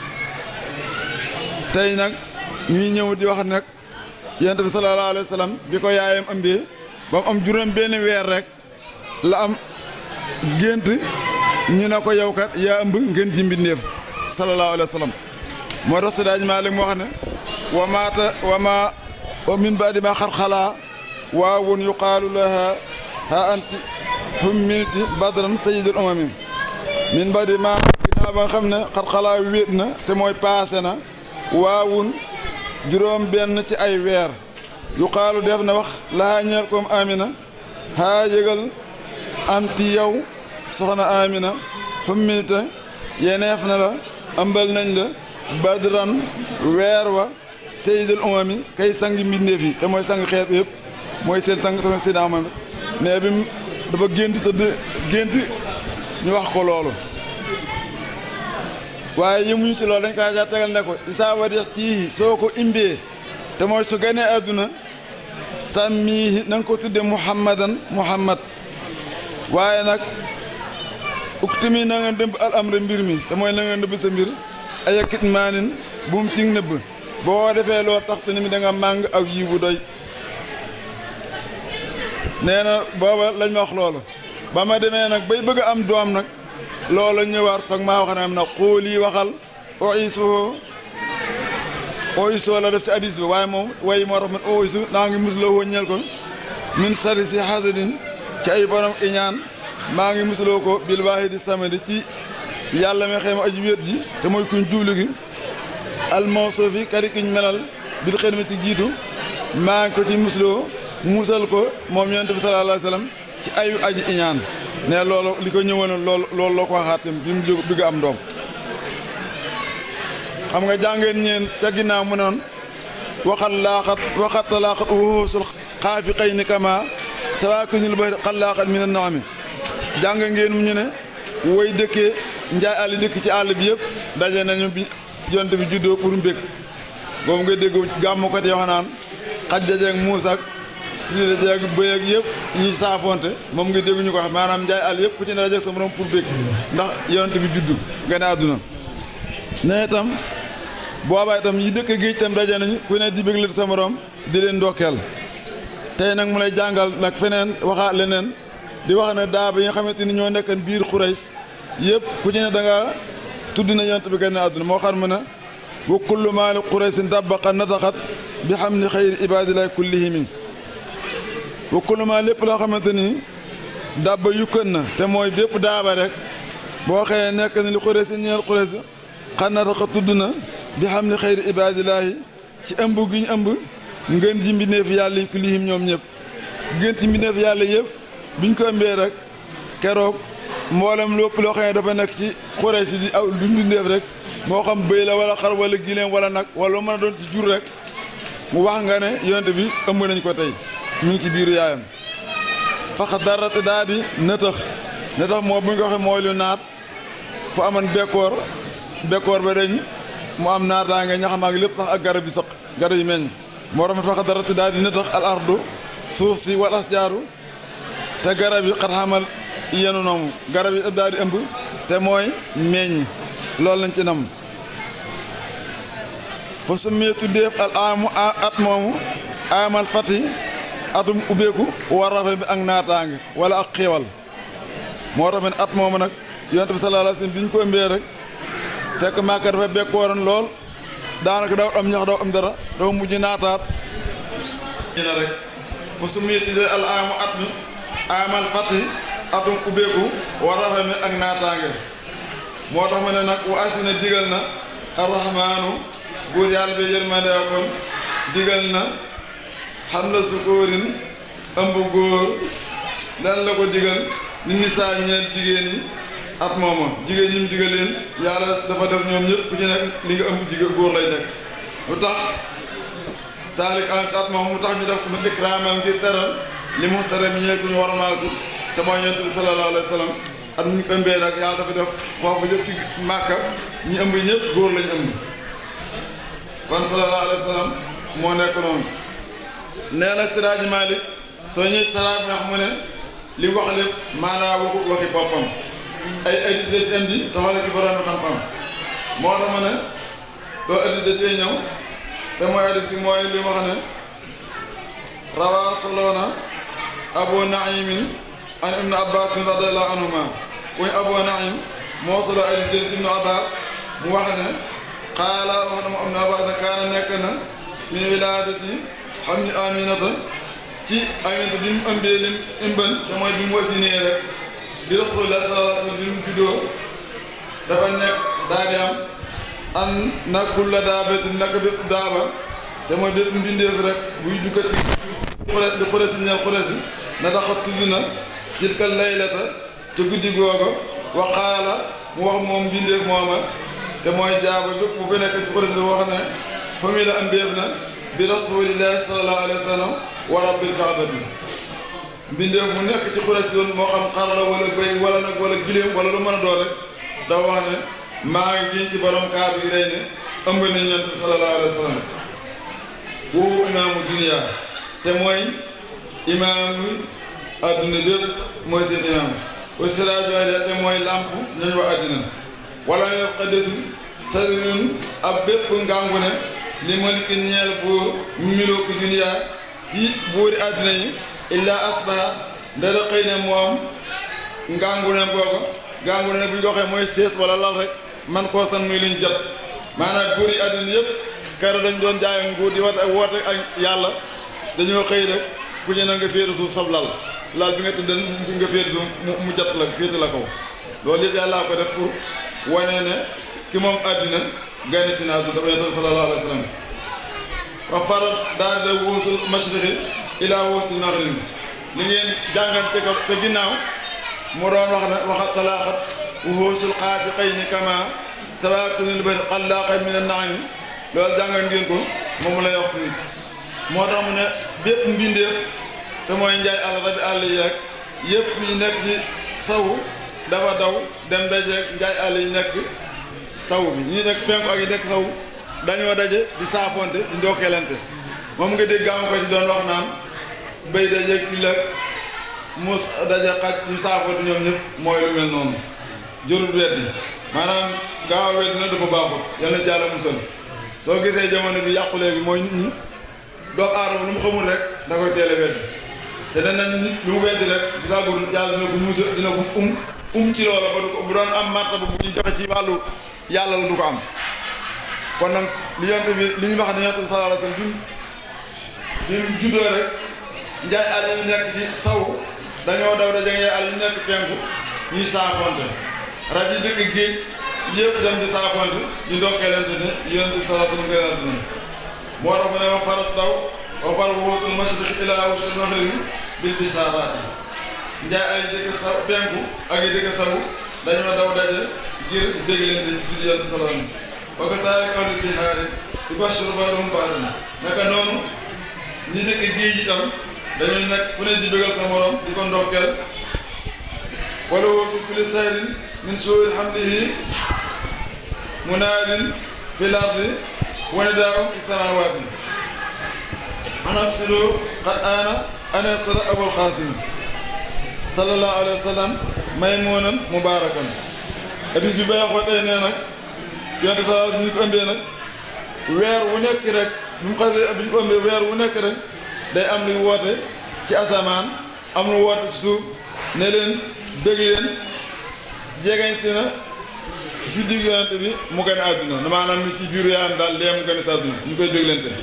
tey nag ñuy ñëw di wax nag yonent bi sallallahu alayhi wa sallam bi ko yaayam ëmbee ba mu am juróom benn weer rek la am gént ñu ne ko yow kat yaa ëmb ngeen ji mbindeef sallallahu alayhi wa sallam moo tax si daaj Maalik mu wax ne wa maata wa ma wa min baadi ma xar xalaa waawun yuqaalu laha ha anti hummilti badran sayyidul umami min baadi ma ginnaaw ba nga xam ne xar xalaa wéet na te mooy paase na waawun juróom benn ci ay weer yu xaalu def na wax laa ñeel koom amina haa yëgal anti yow soxna amina xummilta yeneef na la ëmbal nañ la badran weer wa seydul umami kay sangi mbindeef yi te mooy sang xeet yëpp mooy seen sang tamit seydina Muhammad ne bi dafa gént tëdd gént ñu wax ko loolu waaye yëmuñu ci loolu dañ kaa ja tegal ne ko isaa wadex tii soo ko imbee te mooy su ganee àdduna sàmmiihi na nga ko tudde muhammadan muhammad waaye nag uktimi na nga ndëmb al amra mbir mi te mooy na nga ndëbb sa mbir ayakit maanin bu mu ci nëbb boo defee loo tax te ni mi da nga màng aw yiw bu doy nee na booba lañ ma wax loolu ba ma demee nag bay bëgg a am doom nag loola ñëwaat soog maa wax ne am na xoolii waxal oisoo oisoo la def ci hadis bi waaye moom way moo tax man oisu naa ngi musuloo woo ñeel ko min sari si hasadin ci ay borom iñaan maa ngi musuloo ko bil waahidi samedi ci yàlla mi xëy ma aji wéet ji te mooy kuñ jublu gi almawsuufi kari kuñ melal bil xëy ma ci jiitu maa ngi ko ci musuloo musal ko moom yonent bi sallallahu alayhi wa sallam ci ayu aji iñaan ne loolu li ko ñëwoon loolu loolu loo ko waxaat tamit bi mu jóg bëgg am doom xam nga jàngeen ñeen ca ginnaaw mu noon waxat laaxat waxat laaxat wuxuusul xaafi xëy ni kama sawaakinul bari xat laaxat mi ne ndox mi jàng ngeen mu ñu ne woy dëkkee njaay àll dëkk ci àll bi yëpp daje nañu bi yonent bi juddoo pour mbég boobu nga dégg gàmmukat yoo xam naan xaj dajeeg muus ak tili dajeeg bëy ak yëpp ñuy saafonte moom nga dégg ñu ko wax maanaam njaay àll yëpp ku ci ne dajeeg sa morom pour bég ndax yonent bi juddu gane àdduna ne itam boobaa itam yi dëkk géej itam daje nañu ku ne di béglal sa morom di leen ndokkeel tey nag mu lay jàngal nag feneen waxaat leneen di wax ne daa ba yi nga xamante ni ñoo nekkan biir xurays yëpp ku ci ne da nga tudd na yonent bi gane àdduna moo xam ne ne wa kullu maali quraysin dabaqa nataxat bi xam ni xayri ibadillahi kullihimi wa kullu maa lépp loo xamante ni dabba yukkan na te mooy bépp daaba rek boo xëyee nekk ni li quraysin ñeel quraysi xan nataxa tudd na bi xam ni xayri ibadillahi ci ëmb gi ñu ëmb ngën ji mbindeef yàlla yi kullihim ñoom ñëpp ngën ci mbindeef yàlla yëpp biñ ko ëmbee rek keroog mboolem lépp loo xam ne dafa nekk ci quraysi di aw du mbindeef rek moo xam bëy la wala xar wala gileem wala nag wala lu mën a doon ci jur rek mu wax nga ne yonent bi ëmb nañ ko tey mu ngi ci biiru yaayam fax darate daa di nëtëx nëtëx moo bu ñu ko waxee mooy lu naat fu aman bekkoor bekkoor ba dañ mu am naataange ñaxam ak lépp sax ak garab yi sëq garab yi meññ moo tax fax darate daa di nëtëx al ardu suuf si wal asjaaru te garab yi xat xamal yenu noomu garab yi daal di ëmb te mooy meññ loolu lañ ci nam fa summee tuddeef al amu at moomu amal fati atum ubbeeku war rafe bi ak naataange wala ak xéewal moo tax at moomu nag yonent bi sallallahu alayhi wasallam bi ñu ko ëmbee rek fekk Màkka dafa bekkooroon lool daanaka daw am ñax daw am dara dafa mujj naataat ñu ne rek fa summee tuddee al amu at mi amal fati atum ubbeeku war rafe bi ak naataange moo tax ma ne nag wa asina digal na arrahmaanu buur yàlla bi yërmande kon digal na xam na sukóorin ëmb góor lan la ko digal ni nisaa ñeel jigéen yi at mooma jigéen ñi mu digal leen yàlla dafa def ñoom ñëpp ku ci nekk li nga ëmb jigéen góor lay nekk lu tax saalik an ci at moom mu tax ñu def ko mu ikraamal ngir teral li muxtaram ñeel ku ñu warmaal ko te mooy yonent bi sallallahu alayhi wa sallam at ñu ko ëmbee nag yàlla dafa def foofu yëpp ci màkka ñi ëmb ñëpp góor lañ ëmb kon sallallahu alayhi wa sallam moo nekk noonu nee nag Siraaji Malik soo ñëwee saraat wax mu ne li wax lépp maanaa waxu waxi boppam ay addis la fi indi taxale ci borom bi xam-xam moo tax ma ne doo addis da cee ñëw te mooy addis bi mooy li wax ne rawaa soloona abu naimin an ibnu abbas radiallahu anhuma kuy abu naim moo solo addis jël ibnu abbas mu wax ne xaala wax na mu ibnu abbas ne kaana nekk na min wilaadati xam ni aminata ci aminata bi mu ëmbee lim ëmban te mooy bi mu wasinee rek bi rasulullah sallallahu alayhi wa sallam bi mu juddoo dafa nekk daa di am an na kulla daabati naka bépp daaba te mooy bépp mbindeef rek buy dugga ci xure di xure si ñeel xure si na taxa tudd na tilka laylata ca guddi googa wa qaala mu wax moom mbindeef mooma te mooy jaaba bépp bu fa nekk ci xure si wax ne fami la ëmbeef na bi rasulillahi sallallahu alayhi wa sallam wa rabbil kaabati mbindeef mu nekk ci xure si yoon moo xam xar la wala bëy wala nag wala giléem wala lu mën a doon rek dafa wax ne maa ngi giñ ci borom kaaba gi day ne ëmb nañ yonent bi sallallahu alayhi wa sallam woowu imaamu dunia te mooy imaamu adduna bépp mooy seen imaam wa siraaju hadiya te mooy làmp ñooñ wa addina wala yo xaddesul sarirun ab bépp ngàngu ne li maliki ñeel buur milooku dunia ci buuri addina yi illa asbaha ndara xëy ne moom ngàngu ne googa ngàngu ne bu ñu waxee mooy sées wala lal rek man koo san muy luñ jot maanaam buur yi àddina yëpp kero dañ doon jaay nguur di wat ak woote ak yàlla dañoo xëy rek ku ñu ne nga féete suuf sab lal lal bi nga tëdd nga féete suuf mu jot la féete la kaw loolu yëpp yàllaa ko def pour wane ne ki moom àddina gane si naa du dafa yonent bi sallallahu alayhi wa sallam wa farat daal da wóosul mashriqi ilaa wóosul maghrib li ngeen jàngante ko te ginnaaw mu doon wax ne waxat talaaxat wuxuusul xaafi xëy ni kama sawatunil bari xallaaqa min an-naami loolu jàngal ngeen ko moom lay wax fii moo tax mu ne bépp mbindeef te mooy njaay àll rabi àll yi ak yëpp yi nekk ci sawu dafa daw dem dajeeg njaay àll yi nekk saw bi ñi nekk penku ak yi nekk saw dañoo daje di saafonte di ndokkeelante moom nga dégg gàmm ko ci doon wax naan béy daje till ak muus daje xaj di saafonte ñoom ñëpp mooy lu mel noonu jërul weddi maanaam gaaw a weddi na dafa baaxul yàlla na jàlla musal soo gisee jamono bi yàqu léegi mooy nit ñi doomu aadama lu mu xamul rek da koy teel a weddi te dañ nañ nit lu mu weddi rek bisaagul yàlla dina ko mujj dina ko um um ci loola ba du ko bu doon am martaba bu ñuy joxe ci wàllu yàlla la du ko am kon nag li yonent bi li ñu wax ne yonent bi sallallahu alayhi wasallam bi mu juddoo rek njaay àll yi nekk ci saw dañoo daw da jege àll yi nekk penku ñuy saafonte rab yi dëkk géej yëpp dem di saafonte di ndokkeelante ne yonent bi sallallahu alayhi wasallam ne moo tax mu ne wa farat daw wa far wóotul mashriq ila wusul maghrib bil bisaraat njaay àll yi dëkk saw penku ak yi dëkk saw dañoo daw daje ngir dégg leen ci juddu yonent sallallahu alayhi wasallam wa kasaalika ahlul bihaari yubashshiru ba'duhum ba'dan naka noonu ñi dëkk géej itam dañuy nekk ku ne di bëggal sa morom di ko ndokkeel wala wootu kulli sayrin min suu'i hamdihi munaadin fil ardi wa nidaa'un fi samaawaati an absiru qad aana an yasra abul qaasim sallallahu alayhi wa sallam maymuunan mubaarakan hadis bi bay wax tey nee nag yonte sallallahu alayhi wa sallam ñu ko ëmbee nag weer wu nekk rek bu mu xasee bi ñu ko ëmbee weer wu nekk rek day am luy woote ci asamaan am lu woote ci suuf ne leen dégg leen jegeñ si na juddi yonent bi mu gën a àdduna maanaam ni ci biiru yaayam daal lee mu gën a si àdduna ñu koy dégg leen te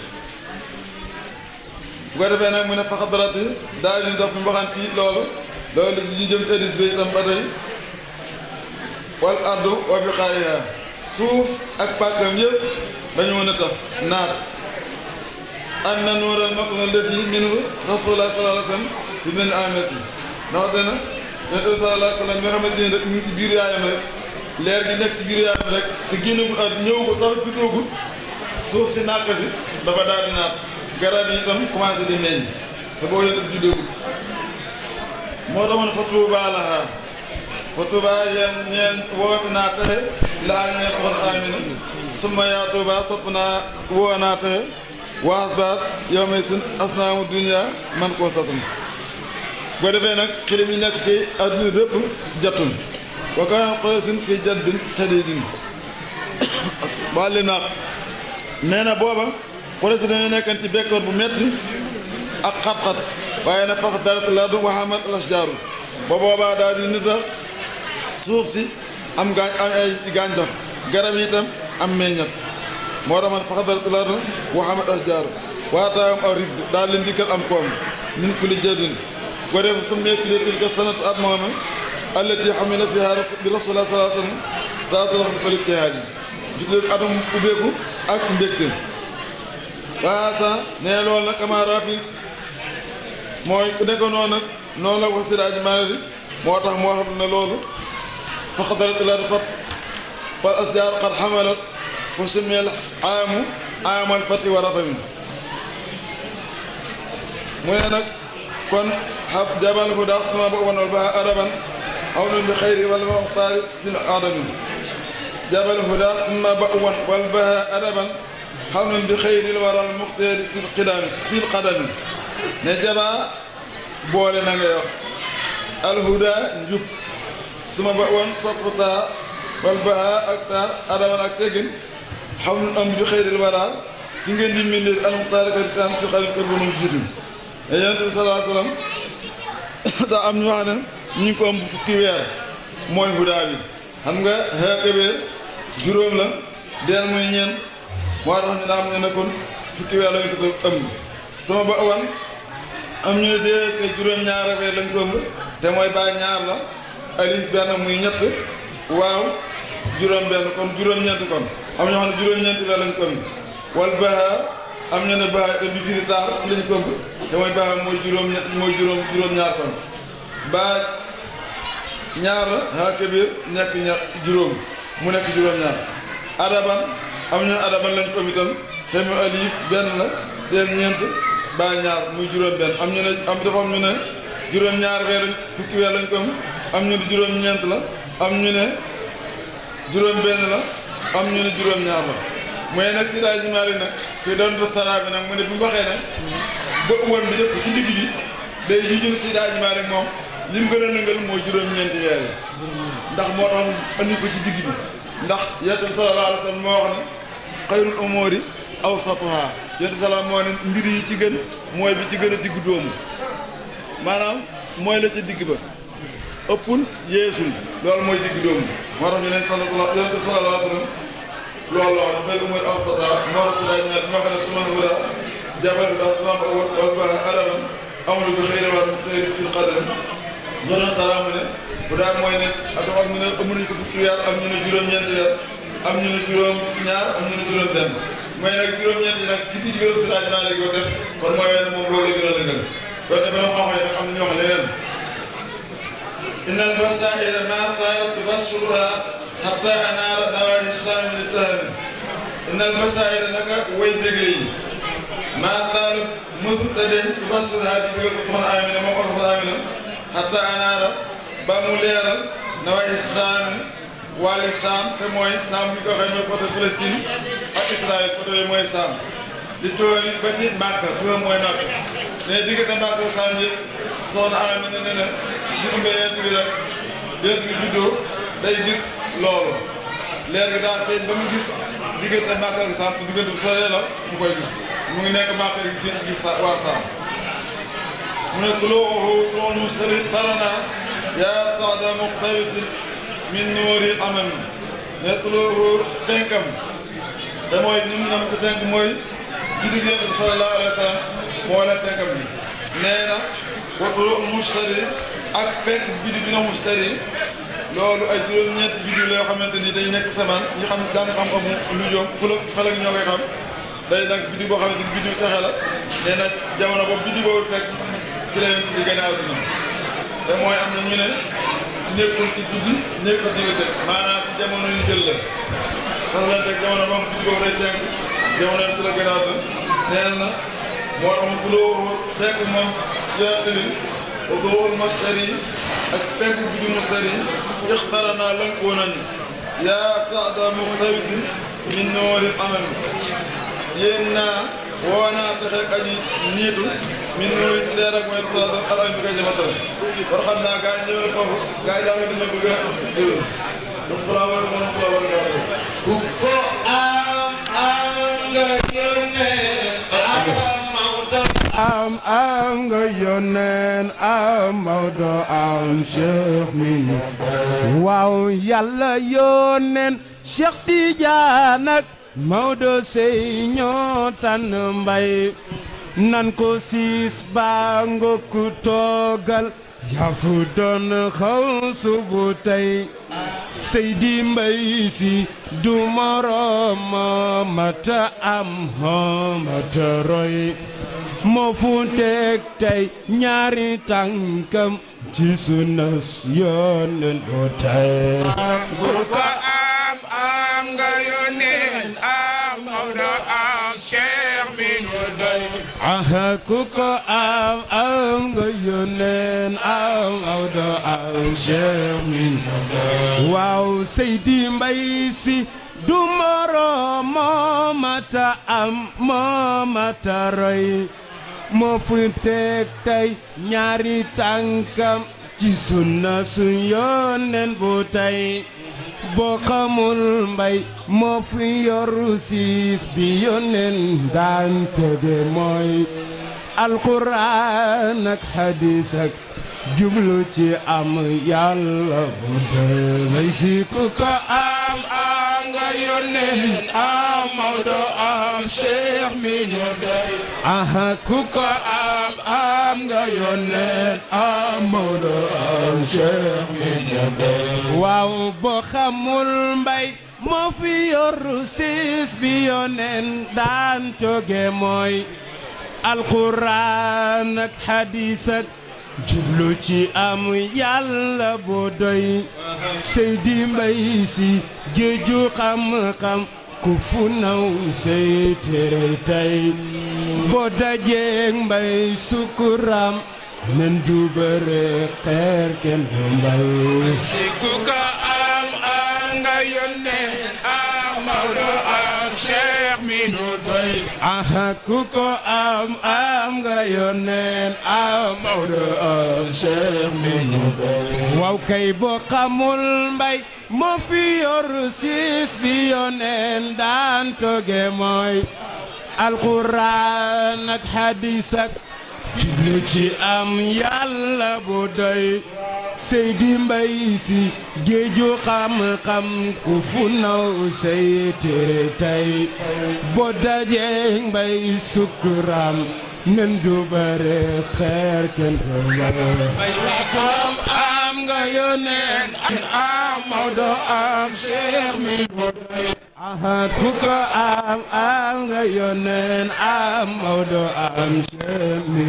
bu ko defee nag mu ne faxadarati daal di dox bi mbaxan ci loolu loolu si ñu jëm ci hadiis bi itam ba tey wal ardu wa biqaa'iha suuf ak pàkkam yëpp dañu mën a tax naat an na nuural makna lesi minu rasulullah sallallahu alayhi wa sallam bi mel amet bi ndax dana yonent bi sallallahu alayhi wa sallam nga xamante ni rek ñu ngi ci biir yaayam rek leer gi nekk ci biir yaayam rek te génnagul at ñëw ko sax juddoogul suuf si nàkk si dafa daal di naat garab yi itam commencé di meññ te boo yonent bi juddoogul moo taxoon fa tuubaa lahaa fa tuubaa yéen ñeen woote naa texe laa ñeen soxna Amina summa yaa tuubaa sopp naa woo naa texe waas baat yow may sin asnaamu dunia man koo satan boo defee nag xilim yi nekk ci adduna bépp jattul wa kaan Quraysin fii jadbin shadiidin wàlli naaq nee na booba Quraysh dañoo nekkan ci bekkoor bu metti ak xat-xat waaye na fax darat lardu wa hamat al ashjaaru ba boobaa daal di nit a suuf si am gaañ am ay gàncax garab yi itam am meññat moo tax man fax darat lardu wa hamat ashjaaru waataawam aw rifd daal leen dikkal am koom min kulli jadin ko def summeeti li tilka sanatu at mooma allati xamila fiha bi rasulillah sallallahu alayhi wa sallam saatala fal ijtihaad yi jutle atum ubbeeku ak mbégte waasa nee loolu nag amaara fi mooy ku nekk noonu nag noonu la ko siraaj maanari moo tax moo xam ne loolu faqadarat ila fat fal asjaar qad xamalat fa summiyal aamu aamal fati wa rafami mu ne nag kon xab jabal huda sama ba wal ba adaban aw nun bi xayri wal muxtaari fil adami jabal huda summa ba wan wal ba adaban xaw nun bi xëyril waral muxtaari fil qidami fil qadami ne jabaa boole na ngay wax alhuda njub suma ba wan sopp taa wal ba ak taa adaban ak teggin xaw nun am bi xëyril waral ci ngeen di mbindee al muxtaari ka di taan fil qadami kër bonum jiitu te yonent bi sallallahu alayhi wa sallam daa am ñu wax ne ñu ngi ko am bu fukki weer mooy hudaa bi xam nga xeekabéer juróom la deel muy ñeent moo tax ñu daa am ñu ne kon fukki weer lañ ko ëmb sama ba awan am ñu ne dee ke juróom ñaara weer lañ ko ëmb te mooy baa ñaar la alif benn muy ñett waaw juróom benn kon juróom-ñeent kon am ñoo xam ne juróom-ñeent weer lañ ko ëmb wal baa am ñu ne baa te bi firi taar ci lañ ko ëmb te mooy baa mooy juróom ñett mooy juróom juróom-ñaar kon baa ñaar la haa kabir nekk ñaar juróom mu nekk juróom-ñaar adaban am ñu adaban lañ ko ëmb itam te mu alif benn la deel ñeent baa ñaar muy juróom benn am ñu ne am dafa am ñu ne juróom-ñaar weer lañ fukki weer lañ ko ëmb am ñu ne juróom-ñeent la am ñu ne juróom benn la am ñu ne juróom-ñaar la mooy nag Seydi Hadji Malick nag kii doon du sara bi nag mu ne bi mu waxee nag ba uwan bi def ko ci digg bi day ju jën Seydi Hadji Malick moom li mu gën a lëngal mooy juróom-ñeenti weer yi ndax moo tax mu andi ko ci digg bi ndax yonent bi sallallahu alayhi wa sallam moo wax ne xayrul umuri awsatuha yonent bi salaam moo ne mbir yi ci gën mooy bi ci gën a diggu dóomu maanaam mooy la ca digg ba ëppul yeesul loolu mooy digg dóomu moo tax ñu ne sallallahu yonent bi sallallahu alayhi wa sallam loolu la wax xayrul umuri awsatuha moo tax Seydi Hadji Malick moo xam ne su ma wala jabal da su ma wal ba adaman amul bi xëy na war tey fil qadam ñu doon salaam ne bu daal mooy ne ak am ñu ne ëmb nañu ko fukki weer am ñu ne juróom-ñeenti weer am ñu ne juróom-ñaar am ñu ne juróom-benn mooy nag juróom-ñeenti nag ci digg bi la Seydi Hadji Malick ko def kon mooy wenn moom loolu la gën a lëngal loolu dafa doon xam ne nag am na ñu wax leneen inna al basaa'ira ma saarat tubashiruha hatta anaara nawaahi saami li tahami inna al basaa'ira naka way bégre yi ma saarat mësul da deñ tubashiruha di bëggal ko soxna Amina moom ko soxna Amina hatta anaara ba mu leeral nawaahi saami wàllu saam te mooy saam bi ko waxee mooy côté Palestine ak Israël côté yooyu mooy saam di tool yi ba ci Màkka turam mooy Màkka mais diggante Màkka saam yëpp soxna Amina ne ne gis nga yent bi rek yent bi juddoo day gis loolu leer gi daa feeñ ba mu gis diggante Màkka ak saam te diggante bu soree la mu koy gis mu ngi nekk Màkka di gis gis sa waa saam mu ne tulooxu loolu sëri tarana yaa saada muqtabisin min nuuri amam ne tulooxu fenkam te mooy ni mu nam ci fenk mooy juddu Yonent bi sallallahu alayhi wa sallam moo la fenkam bi nee na wa tulooxu mustari ak fenk biddi bi na mustari loolu ay juróom-ñeenti biddi la yoo xamante ni day nekk samaan ñi xam jàng xam-xamu lu joom fulak falak ñoo koy xam day nag biddi boo xamante ni biddi texe la nee na jamono boobu biddi boobu fekk ci la Yonent bi gën a àdduna te mooy am na ñu ne nekkul ci guddi nekkul ci bëccëg maanaam ci jamono yu jël la parce que lan teg jamono boobu biddi boobu day fenk jamono yi ci la gën a àdduna nee na moo tax mu tuloo fekk moom Yonent bi usuul mustari ak fekk biddi mustari ixtarana lënkoo nañu yaa saada muxtabisin min noori amal yéen naa woo naa texe aji niitu min noori ci leer ak mooy salaatu alaam bi koy jëmatale war xam naa gaa yi ñëw na foofu gaa yi daa nga dañoo bëgg a déglu asalaamaaleykum wa rahmatulah wa barakatuh ku ko am am nga yónnee am Maodo am am nga yónneen am Maodo am Cheikh mi waaw yàlla yónneen Cheikh Tidiane ak Maodo sey ñoo tànn mbay nan ko siis baa nga ku toogal yaa fu doon xaw subu tey Seydi Mbay Si du moroom mata am mata roy moo fu teg tey ñaari tànkam ci sunnas yónneen bu tey ku ko am am nga yónneen am Maodo am Cheikh mi nu doy aha ku ko am am nga yónneen am Maodo am Cheikh min waaw Seydi Mbay Si du moroom moo mata am moo mata roy moo fu teg tey ñaari tànkam ci sunna su yónneen bu tey boo xamul mbay moo fi yoru siis bi yónneen daan tege mooy alquran ak hadis ak jublu ci am yàlla bu tey si ku ko am am nga yónneen am Maodo am Cheikh mi ñu doy aha ku ko am am nga yónneen am Maodo am Cheikh mi ñu doy waaw boo xamul mbay moo fi yor siis bi yónneen daan toge mooy alquran ak hadis ak jublu ci am yàlla bu doy Seydi Mbay Si géeju xam-xam ku fu naw say tere tey boo dajeeg mbay sukuram nen du bëre xeer kenn du mbay si ku ko am am nga yónneen am Maodo am Cheikh mi nu doy aha ku ko am am nga yónneen am Maodo am Cheikh mi nu doy waaw kay boo xamul mbay moo fi yor siis bi yónneen daan toge mooy alquran ak hadis ak lu ci am yàlla bu doy Seydi Mbay Si géeju xam-xam ku fu naw say téere tey boo dajee mbay sukkuram nen du bare xeer kenn ko mbay am am nga yónneen am Maodo am Cheikh mi bu doy aha ku ko am am nga yónneen am Maodo am Cheikh mi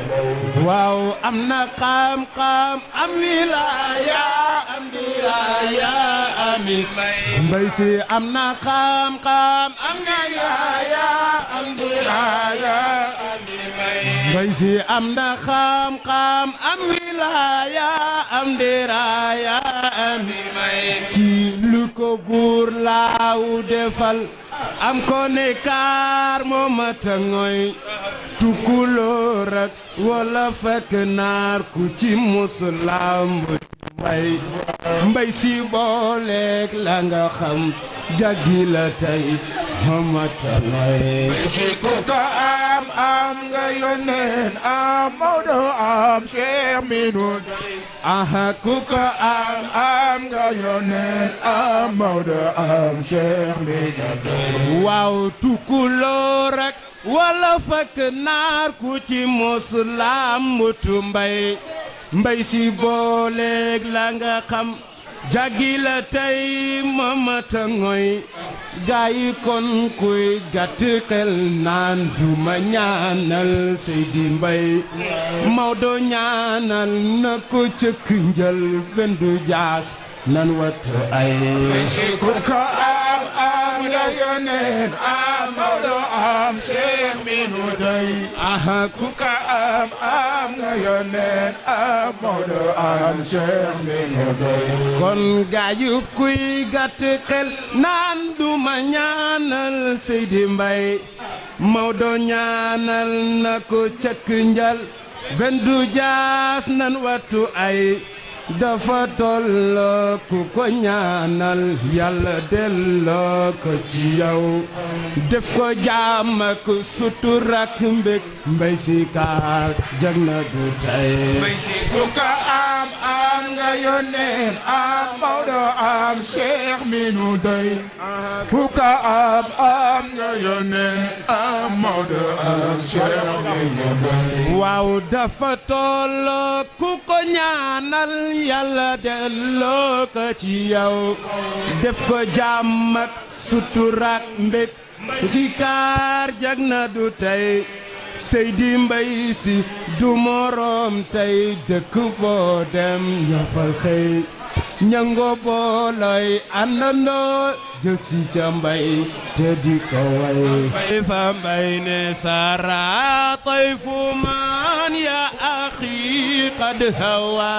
waaw am na xam-xam am wilaaya am wilaaya ami mbay si am na xam-xam am wilaaya am wilaaya ami mbay si am na xam-xam am wilaaya am diraaya ami kii lu ko buur laaw defal am ko ne kaar moo mata ngoy tukkulóor ak wala fekk naar ku ci musulam mbay mbay si booleeg la nga xam jaggi la tey moo mata ngoy si ku ko am am nga yónneen am Maodo am Cheikh mi nu doy aha ku ko am am nga yónneen am Maodo am Cheikh mi nu doy waaw tukkulóor ak wala fekk naar ku ci musulam mutu mbay mbay si booleeg la nga xam jaggi la tey mamata ngoy gaa yi kon kuy gàtt xel naan duma ñaanal Seydi Mbay Maodo ñaanal na ko cëkk njël bendu jaas nan wattu ay si ku ko am am nga yónneen am Maodo am Cheikh mi nu doy aha ku ka am am nga yónneen am Maodo am Cheikh mi nu doy kon gaayu kuy gàtt xel naan duma ñaanal Seydi Mbay Maodo ñaanal na ko cëkk njal benn du jaas nan wattu ay dafa tolloo ku ko ñaanal yàlla delloo ko ci yow def ko jaam ak sutura ak mbég mbay si kaar jag na du tey Mbay si ku ka am am nga yónneen am Maodo am Cheikh mi nu doy ku ka am am nga yónneen am Maodo am Cheikh mi nu doy waaw dafa tolloo ku ko ñaanal yàlla delloo ko ci yow def ko jàmm ak suturaak mbég si kaar jag na du tey Seydi Mbay Si du moroom tey dëkk boo dem ñafal xëy ñango booloy àndandoo jël si ca mbay te di ko way fa mbay ne sara tayfu man ya axi qad hawa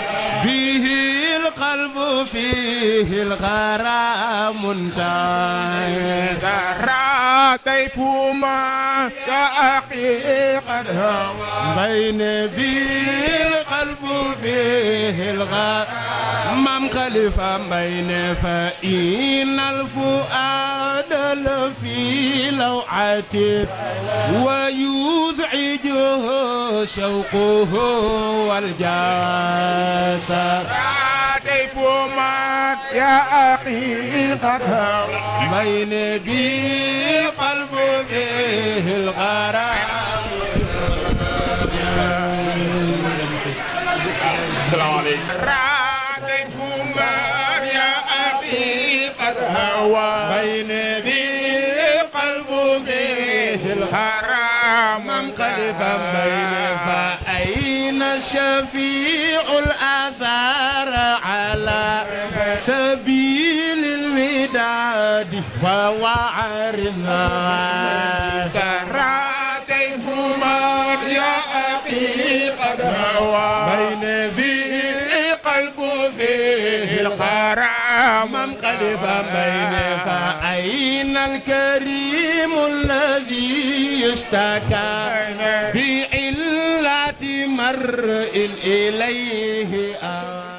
bihi القلب فيه الغرام منتهي سرى طيف ما يا أخي قد هوى بين بي القلب فيه الغار مام خليفة بين فإن الفؤاد لفي لوعة ويزعجه شوقه والجاسر طيف ما يا أخي قد هوى بين بي القلب فيه الغرام السلام عليكم طيف ما يا أخي قد هوى بين بي قلب فيه الحرام منقلفا بين فأين الشفيع الآثار على سبيل الوداد ووعرنا سرى طيف ما يا أخي قد هوى بين بي قلب القلب فيه القرام من قد فبين فأين الكريم الذي يشتكى بعلة مرء إليه آه